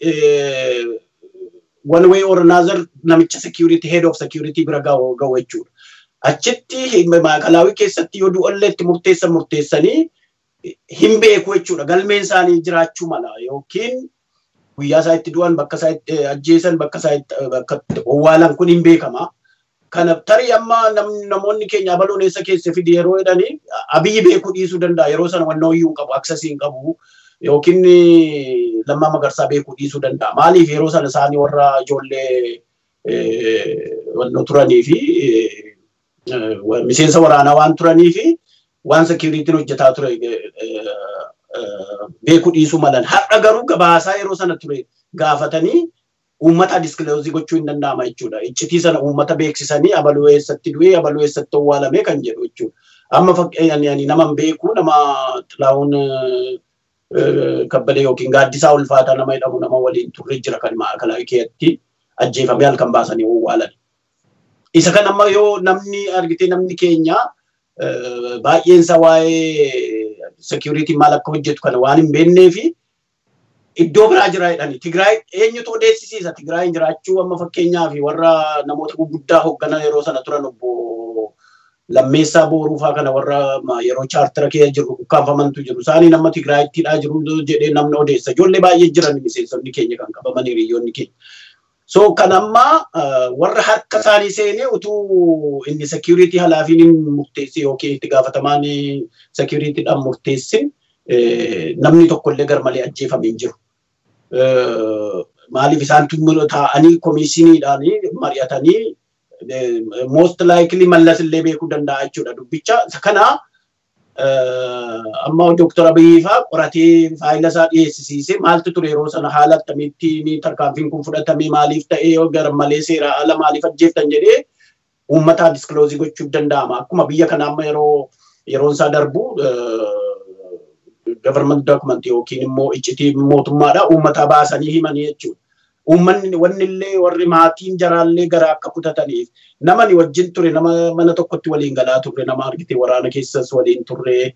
one way or another namicha security head of security bira ga'u jechuudha. Achitti maakalaawii keessatti yoo du'allee itti murteessan murteessanii hin beeku jechuudha. Galmeen isaanii jiraachuu mala yookiin guyyaa isaa itti du'an bakka isaa itti ajjeesan bakka isaa itti bakka owwaalan kun hin beekama. Kana tarii amma namoonni keenya abaloon eessa keessa fidi yeroo jedhanii abiyyi beekuu dhiisuu danda'a. Yeroo sana wannoo iyyuu hin qabu, aksasii hin qabu yookiin lammaa magarsaa beekuu dhiisuu danda'a. Maaliif yeroo sana isaanii warra ijoollee wannoo turanii fi miseensa waraanaa waan turanii fi waan sekiyuriitiin hojjetaa ture beekuu dhiisuu malan. Har'a garuu gabaasaa yeroo sana ture gaafatanii uummata diskiloozii gochuu hin danda'ama jechuudha. Iccitii sana uummata beeksisanii abaluu eessatti du'ee abaluu eessatti owwaalame kan jedhu jechuudha. Amma fakkeenyaaf nama beeku nama xilaa'uun kabbadee yookiin gaaddisaa ulfaataa nama jedhamu nama waliin turre jira kan maakalaa keessatti ajjeefamee halkan baasanii owwaalan. Isa kan amma yoo namni argite namni keenya baay'eensa waa'ee sekiyuriitiin maal akka hojjetu kana waan hin beeknee fi iddoo biraa jira jedhani. Tigraay eenyutu odeessisiisa Tigraayin jiraachuu amma fakkeenyaaf warra namoota gurguddaa hoogganan yeroo sana turan obbo Lammeessaa Booruufaa kana warra yeroo chaartara keessa jiru ukkaanfamantu jiru. Isaanii nama Tigraayittidhaa jiru jedhee namni odeessa. Ijoollee baay'ee jiran miseensonni keenya kan qabaman hiriyoonni keenya. So kan ammaa warra harka isaanii seenee utuu inni security halaafiin hin murteessin yookiin itti gaafatamaan securityidhaan murteessin namni tokkollee garmalee ajjeefamee hin jiru. Maaliif isaan taa'anii komisiniidhaan mari'atanii most likely mallas illee beekuu danda'a jechuudha dubbicha. Kana amma Dooktar Abiyyi fa'aa qoratee faayila isaa dhiyeessisiisee maaltu ture yeroo sana haala akkamitti tarkaanfiin kun fudhatamee maaliif ta'ee yoo garmalee seera ala maaliif ajjeeftan jedhee uummataa diskiloozii gochuuf danda'ama. Akkuma biyya kana amma yeroo yeroon isaa darbu government document yookiin immoo iccitii mootummaadha uummataa baasanii himanii jechuudha. Uummanni wanni illee warri maatiin jaraallee gara akka kutataniif nama ni wajjin ture nama mana tokkotti waliin galaa turre nama argite waraana keessas waliin turre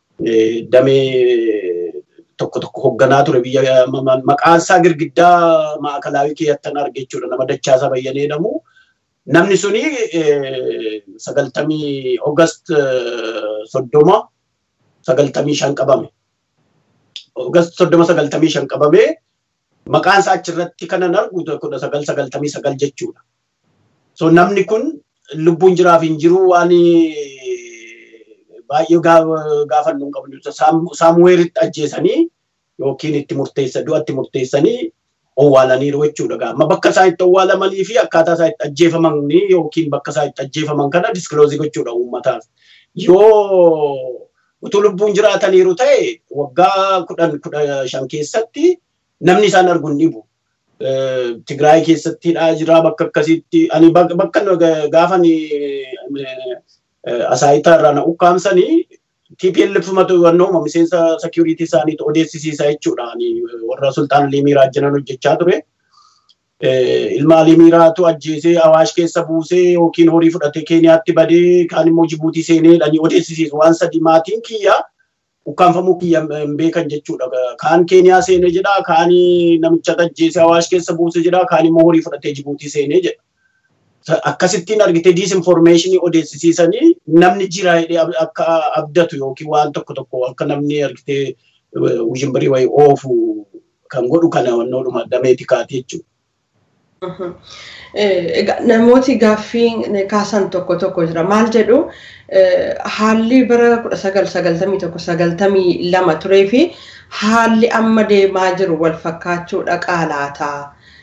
damee tokko tokko hoogganaa ture biyya maqaan isaa girgiddaa maakalaawii keessattan arge jechuudha nama dachaasaa bayyanee jedhamu. Namni suni sagaltamii Oogast soddoma sagaltamii shan qabame. Oogast soddoma sagaltamii shan qabame maqaan isaa achirratti kanan argu kudha sagal sagaltamii sagal jechuudha. So namni kun lubbuun jiraaf hin jiru waan baay'ee gaafannu hin qabnu. Saamuweelitti ajjeesanii yookiin itti murteessa du'a itti murteessanii owwaalaniiru jechuudha. Amma bakka isaan itti owwaalamanii fi akkaataa isaan itti ajjeefaman yookiin bakka isaan itti ajjeefaman kana diskiloozii gochuudha uummataaf. Yoo utuu lubbuun jiraataniiru ta'e waggaa kudhan kudha shan keessatti namni isaan argu hin dhibu. Tigraay keessattidha jira bakka akkasitti ani bakka gaafan asaayitaa irraa na ukkaamsanii TPLF wannooma miseensa security isaaniitu odeessisiisa jechuudha. Warra Sultaan Liimiraa jiran hojjechaa ture. Ilma Liimiraatu ajjeesee Awaash keessa buusee yookiin horii fudhatee Keeniyaatti badee kaan immoo Jibuutii seenee dhanii odeessisiisu waan sadi maatiin kiyya ukkaanfamuu kiyya hin beekan jechuudha. Kaan Keeniyaa seenee jedha, kaan namicha ajjeesee Awaash keessa buuse jedha, kaan immoo horii fudhatee Jibuutii seenee jedha. akkasittiin argite disinformeeshinii odeessisiisanii namni jira jedhee akka abdatu yookiin waan tokko tokko akka namni argite wujimbirii wayii oofu kan godhu kana wannoodhuma dameeti kaati jechuudha. Namooti gaaffii kaasan tokko tokko jira. Maal jedhu haalli bara kudha sagal sagaltamii tokko sagaltamii lama turee fi haalli amma deemaa jiru wal fakkaachuudha qaalaataa.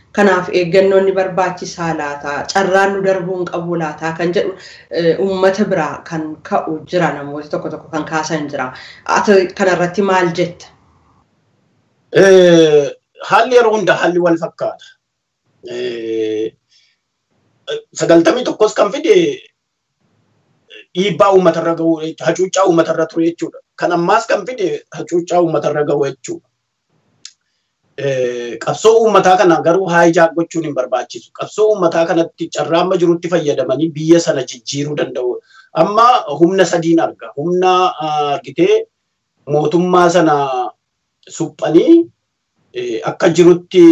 Kanaaf eeggannoon ni barbaachisaa laataa carraan nu darbuu hin qabu laataa kan jedhu uummata biraa kan ka'u jira namooti tokko tokko kan kaasan jira. Ati kanarratti maal jetta? Haalli yeroo hunda haalli wal fakkaata. Sagaltamii tokkos kan fide dhiibbaa uummatarra gahu hacuuccaa uummatarra ture jechuudha. Kan ammaas kan fide hacuuccaa uummatarra gahu jechuudha. Qabsoo uummataa kana garuu haayijaak gochuun hin barbaachisu. Qabsoo uummataa kanatti carraa amma jirutti fayyadamanii biyya sana jijjiiruu danda'u. Amma humna sadiin arga. Humna argitee mootummaa sana suphanii akka jirutti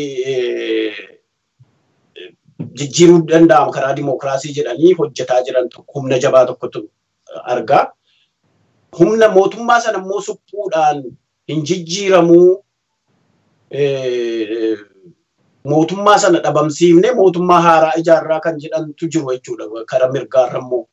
jijjiiruu danda'ama karaa dimookiraasii jedhanii hojjetaa jiran humna jabaa tokkotu argaa. Humna mootummaa sana immoo suphuudhaan hin jijjiiramuu mootummaa sana dhabamsiifne mootummaa haaraa ijaarraa kan jedhantu jiru jechuudha karaa mirgaarra immoo.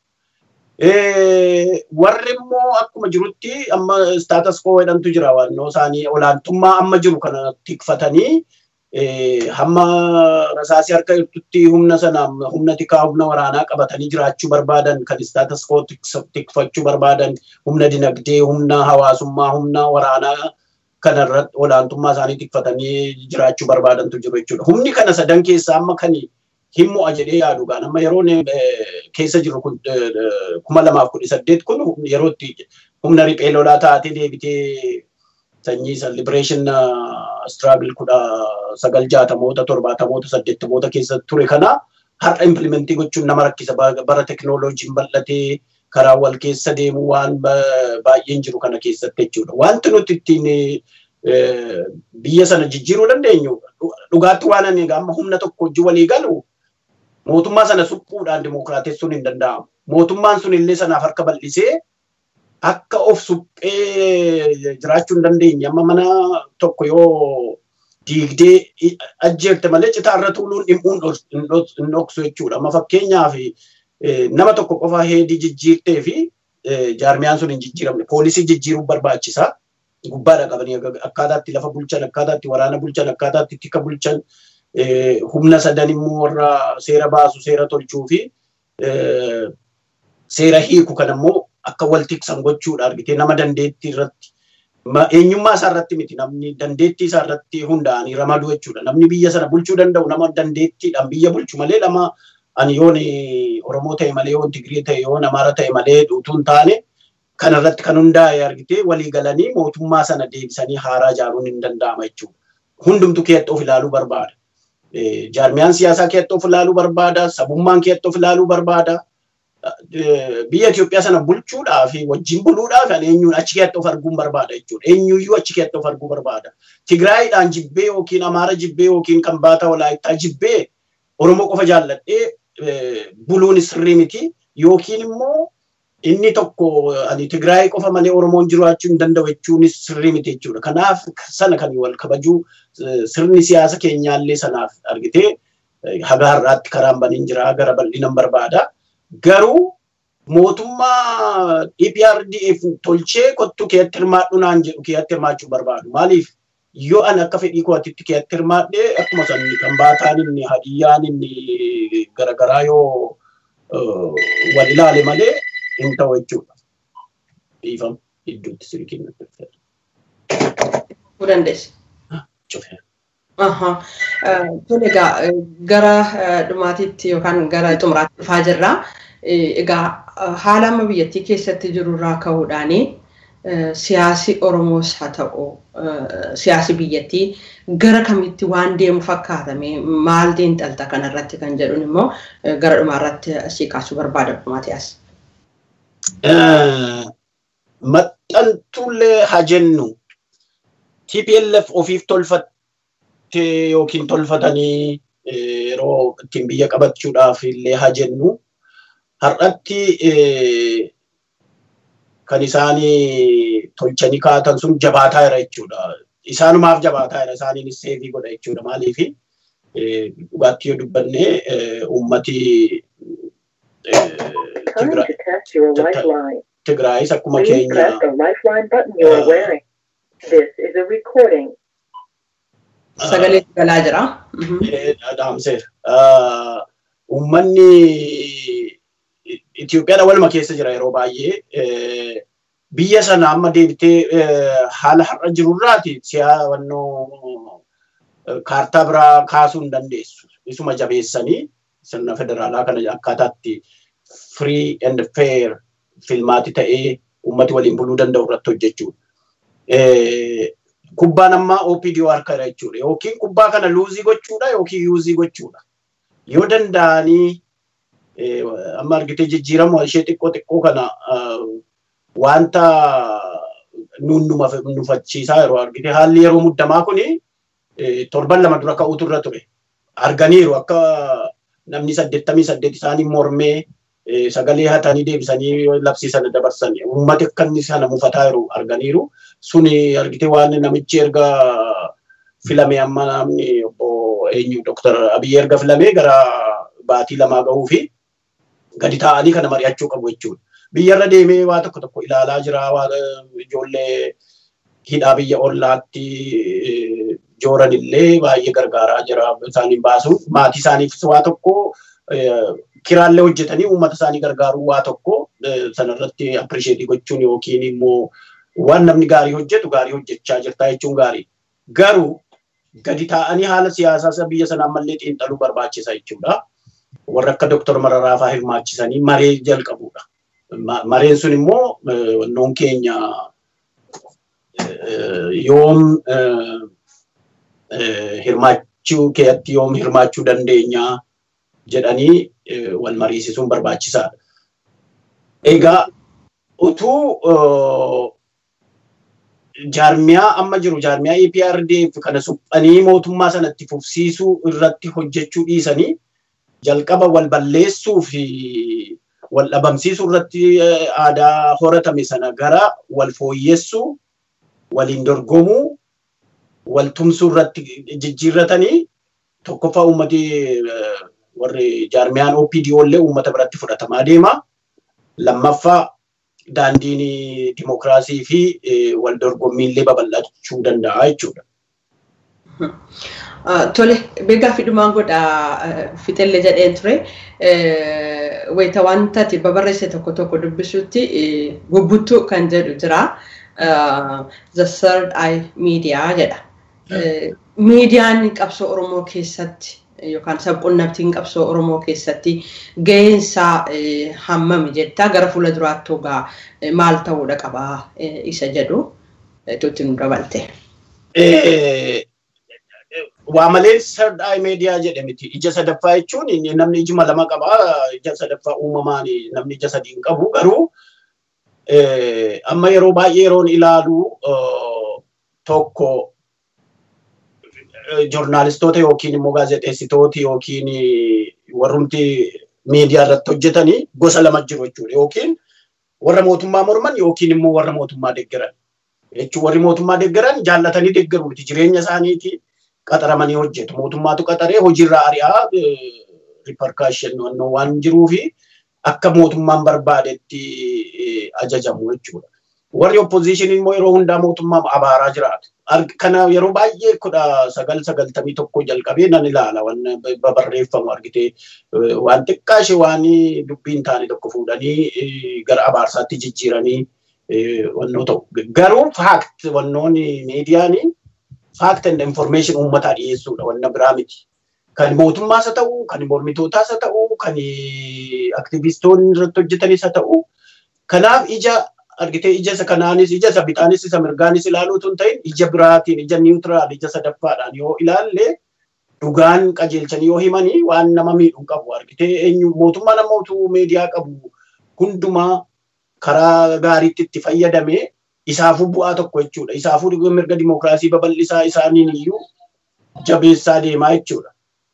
Warri immoo akkuma jirutti amma staatas koo jedhantu jira waannoo isaanii olaantummaa amma jiru kana tikfatanii hamma rasaasii harka jirtutti humna sana humna tikaa humna waraanaa qabatanii jiraachuu barbaadan kan staatas koo tikfachuu barbaadan humna dinagdee humna hawaasummaa humna waraanaa kanarratti olaantummaa isaanii tikfatanii jiraachuu barbaadantu jiru jechuudha. Humni kana sadan keessaa amma kan hin mo'a jedhee yaadu gaan amma yeroo keessa jiru kun kuma lamaaf kudha saddeet kun yeroo itti humna riphee lolaa taatee deebitee sanyii isa liberation struggle kudha sagal jaatamoota torbaatamoota saddeettamoota keessa ture kana har'a implementii gochuun nama rakkisa bara teknooloojiin bal'atee karaa wal keessa deemu waan baay'een jiru kana keessatti jechuudha. Wanti nuti ittiin biyya sana jijjiiruu dandeenyu dhugaatti waan ani amma humna tokko hojii walii galu mootummaa sana suphuudhaan dimookiraatessuun hin danda'amu. Mootummaan sun illee sanaaf harka bal'isee akka of suphee jiraachuu hin dandeenye amma mana tokko yoo diigdee ajjeerte malee citaarra tuuluun dhimmuun hin dhoksu jechuudha. Amma fakkeenyaaf nama tokko qofa heedii jijjiirtee fi jaarmiyaan sun hin jijjiiramne poolisii jijjiiruu barbaachisa. Gubbaadha qabanii akkaataatti lafa bulchan akkaataatti waraana bulchan akkaataatti tika bulchan humna sadan immoo warra seera baasu seera tolchuu fi seera hiiku kan immoo akka wal tiksan gochuudha argitee nama dandeettii irratti eenyummaa isaa irratti miti namni dandeettii isaa irratti hundaa'anii ramaduu jechuudha. Namni biyya sana bulchuu danda'u nama dandeettiidhaan biyya bulchu malee nama ani yoon Oromoo ta'e malee yoon Tigree ta'e yoon Amaara ta'e malee utuu hin taane kanarratti kan hundaa'e argitee walii galanii mootummaa sana deebisanii haaraa ijaaruun hin danda'ama jechuudha. Hundumtu keetti of ilaaluu barbaada. Jaarmiyaan siyaasaa keetti of ilaaluu barbaada. Sabummaan keetti of ilaaluu barbaada. Biyya Itoophiyaa sana bulchuudhaaf wajjin buluudhaaf eenyuun achi keetti of arguun barbaada jechuudha. Eenyuyyuu achi keetti of arguu barbaada. Tigraayidhaan jibbee yookiin Amaara jibbee yookiin kan baata Walaayittaa jibbee Oromoo qofa jaalladhee buluun sirrii miti yookiin immoo inni tokko ani Tigraay qofa malee Oromoon jiraachuu hin danda'u jechuunis sirrii miti jechuudha. Kanaaf sana kan wal kabajuu sirni siyaasa keenyaallee sanaaf argitee haga har'aatti karaan baniin jira gara bal'inaan barbaada. Garuu mootummaa EPRDF tolchee kottu keetti hirmaadhu naan jedhu keetti hirmaachuu barbaadu. Maaliif yoo ani akka fedhii kootitti keetti hirmaadhee akkuma sanni kan baataan inni hadiyyaan inni garaagaraa yoo wal ilaale malee hin ta'u jechuudha. Dhiifama idduutti sirkiin nutti fayyada. dandeessa. Cufee. Tole egaa gara dhumaatiitti yookaan gara xumuraatti dhufaa jirra. Egaa haala amma biyyattii keessatti jiru irraa ka'uudhaan siyaasi Oromoos haa ta'u siyaasi biyyattii gara kamitti waan deemu fakkaatame maal xiinxalta kanarratti kan jedhuun immoo gara dhumaarratti asii kaasuu barbaada Maatiyaas. Maxxantuullee haa jennu TPLF ofiif tolfatte yookiin tolfatanii yeroo ittiin biyya qabachuudhaaf illee haa jennu har'atti kan isaanii tolchanii kaatan sun jabaataa jira jechuudha. Isaanumaaf jabaataa jira isaaniinis seefii godha jechuudha. Maaliif dhugaatti yoo dubbanne uummati Tigraayis akkuma keenya This is a recording. Sagalee galaa jira. Dhaamseera. Uummanni Itoophiyaadha waluma keessa jira yeroo baay'ee. Biyya sana amma deebitee haala har'a jirurraati siyaawannoo kaartaa biraa kaasuu hin dandeessu. Isuma jabeessanii sirna federaalaa kana akkaataatti free and fair filmaati ta'ee uummati waliin buluu danda'u irratti hojjechuudha. Kubbaan ammaa OPDO harkadha jechuudha. Yookiin kubbaa kana luuzii gochuudha yookiin yuuzii gochuudha. Yoo danda'anii amma argitee jijjiirama ishee xiqqoo xiqqoo kana wanta nuun nufachiisaa yeroo argite haalli yeroo muddamaa kuni torban lama dura ka'uutu irra ture. Arganiiru akka namni saddeettamii saddeet isaanii mormee sagalee hatanii deebisanii labsii sana dabarsan uummati akka inni sana mufataa jiru arganiiru. Suni argite waan namichi erga filame amma namni obbo eenyu Dr. Abiy erga filame gara baatii lamaa gahuu fi gadi taa'anii kana mari'achuu qabu jechuudha. Biyyarra deemee waa tokko tokko ilaalaa jira. Waa ijoollee hidhaa biyya ollaatti jooran illee baay'ee gargaaraa jira isaaniin baasuuf maatii isaaniifis waa tokko kiraallee hojjetanii uummata isaanii gargaaruu waa tokko sanarratti appirisheetii gochuun yookiin immoo waan namni gaarii hojjetu gaarii hojjechaa jirta jechuun gaarii. Garuu gadi taa'anii haala siyaasaa biyya sanaa ammallee xiinxaluu barbaachisa jechuudha. Warra akka Dooktar Mararaa fa'aa hirmaachisanii maree jalqabuudha. Mareen sun immoo wannoon keenya yoom hirmaachuu keeyyatti yoom hirmaachuu dandeenya jedhanii wal mariisisuun barbaachisaadha. Egaa utuu jaarmiyaa amma jiru jaarmiyaa EPRDF kana suphanii mootummaa sanatti fufsiisuu irratti hojjechuu dhiisanii jalqaba wal balleessuu fi wal dhabamsiisuu irratti aadaa horatame sana gara wal fooyyessuu waliin dorgomuu wal tumsuu irratti jijjiirratanii tokkoffaa uummati warri jaarmiyaan OPDO illee uummata biratti fudhatamaa deema. Lammaffaa daandiin dimokiraasii fi wal dorgommii illee babal'achuu danda'a jechuudha. Tole, beekaa fi dhumaan godha fixellee jedheen ture. Wayita wanta ati babarreesse tokko tokko dubbisutti gubbuttuu kan jedhu jira. The Third Eye Media jedha. Miidiyaan qabsoo Oromoo keessatti yookaan sabquunnamtiin qabsoo Oromoo keessatti ga'eensaa hammami jettaa gara fuula duraatti hogaa maal ta'uudha qabaa isa jedhu tuutti nu dabalte. waa malee third eye media jedhamiti. Ija sadaffaa jechuun namni ijuma lama qaba. Ija sadaffaa uumamaan namni ija sadii hin qabu. Garuu amma yeroo baay'ee yeroon ilaalu tokko joornaalistoota yookiin immoo gaazexeessitooti yookiin warrumti miidiyaa irratti hojjetanii gosa lama jiru jechuudha. Yookiin warra mootummaa morman yookiin immoo warra mootummaa deeggaran. Jechuun warri mootummaa deeggaran jaallatanii deeggaru miti jireenya isaaniitiin qaxaramanii hojjetu. Mootummaatu qaxaree hojiirraa ari'aa riparkaashin waan jiruufi akka mootummaan barbaadetti ajajamu jechuudha. Warri opposition immoo yeroo hundaa mootummaa abaaraa jiraatu. Kana yeroo baay'ee kudha sagal sagaltamii tokko jalqabee nan ilaala waan babarreeffamu argitee waan xiqqaa ishee waan dubbiin taane tokko fuudhanii gara abaarsaatti jijjiiranii wannoo ta'u. Garuu faakt wannoon miidiyaanii fact and information uummataa dhiyeessuudha wanna biraa miti. Kan mootummaas haa ta'u, kan mormitootaas haa ta'u, kan aktivistoonni irratti hojjetanis haa ta'u. Kanaaf ija argitee ija isa kanaanis ija isa bitaanis isa mirgaanis ilaaluutu hin ta'in ija biraatiin ija niwutiraal ija sadaffaadhaan yoo ilaalle dhugaan qajeelchanii yoo himanii waan nama miidhu qabu argitee eenyu mootummaa namootu miidiyaa qabu hundumaa karaa gaariitti itti fayyadamee isaafuu bu'aa tokko jechuudha. Isaafuu mirga dimokiraasii babal'isaa isaaniin iyyuu jabeessaa deemaa jechuudha.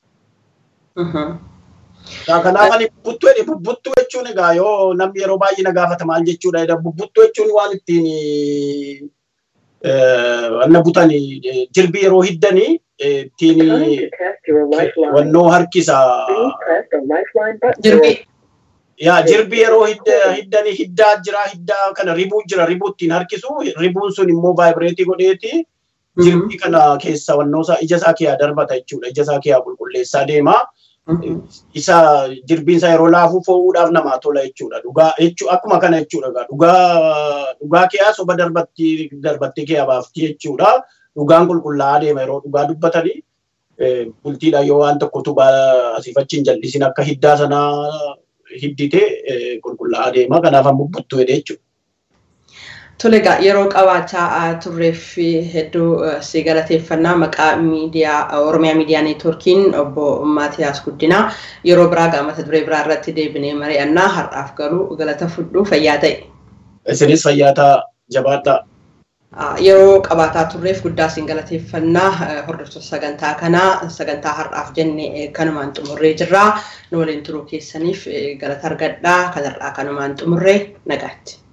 Kanaaf ani bubbuttuu jedhe bubbuttuu jechuun egaa yoo namni yeroo baay'ee na gaafata maal jechuudha. Bubbuttuu jechuun waan ittiin wanna butanii jirbii yeroo hiddanii ittiin wannoo harkisa. Jirbii. yaa jirbi yeroo hiddanii hiddaa jira hiddaa kana ribuu jira ribuu ittiin harkisu ribuun sun immoo vaayibireetii godheeti jirbii kana keessa wannoosaa ija isaa kiyyaa darbata jechuudha. Ija isaa kiyyaa qulqulleessaa deema. Isa jirbiin isaa yeroo laafuu fo'uudhaaf namaa tola jechuudha. Dhugaa jechuu akkuma kana jechuudha. Dhugaa dhugaa kiyyaa soba darbatti darbattee kiyyaa baafti jechuudha. Dhugaan qulqullaa'aa deema yeroo dhugaa dubbatanii. Bultiidhaan yoo waan tokko tubaa asiif achi hin jallisin akka hiddaa sanaa hiddite qulqullaa'aa deema. Kanaaf ammoo buttuu jedhee jechuudha. Tole egaa yeroo qabaachaa turreef hedduu si galateeffannaa maqaa miidiyaa Oromiyaa Miidiyaa Neetwoorkiin obbo Maatiyaas Guddinaa yeroo biraa gaa mata duree biraa irratti deebinee mari'annaa har'aaf garuu galata fudhuu fayyaa ta'e. Isinis fayyaa ta'a jabaadhaa. Yeroo qabaataa turreef guddaa siin galateeffannaa hordoftoota sagantaa kanaa sagantaa har'aaf jenne kanumaan xumurree jirraa nu waliin turuu keessaniif galata argadhaa kanarraa kanumaan xumurree nagaatti.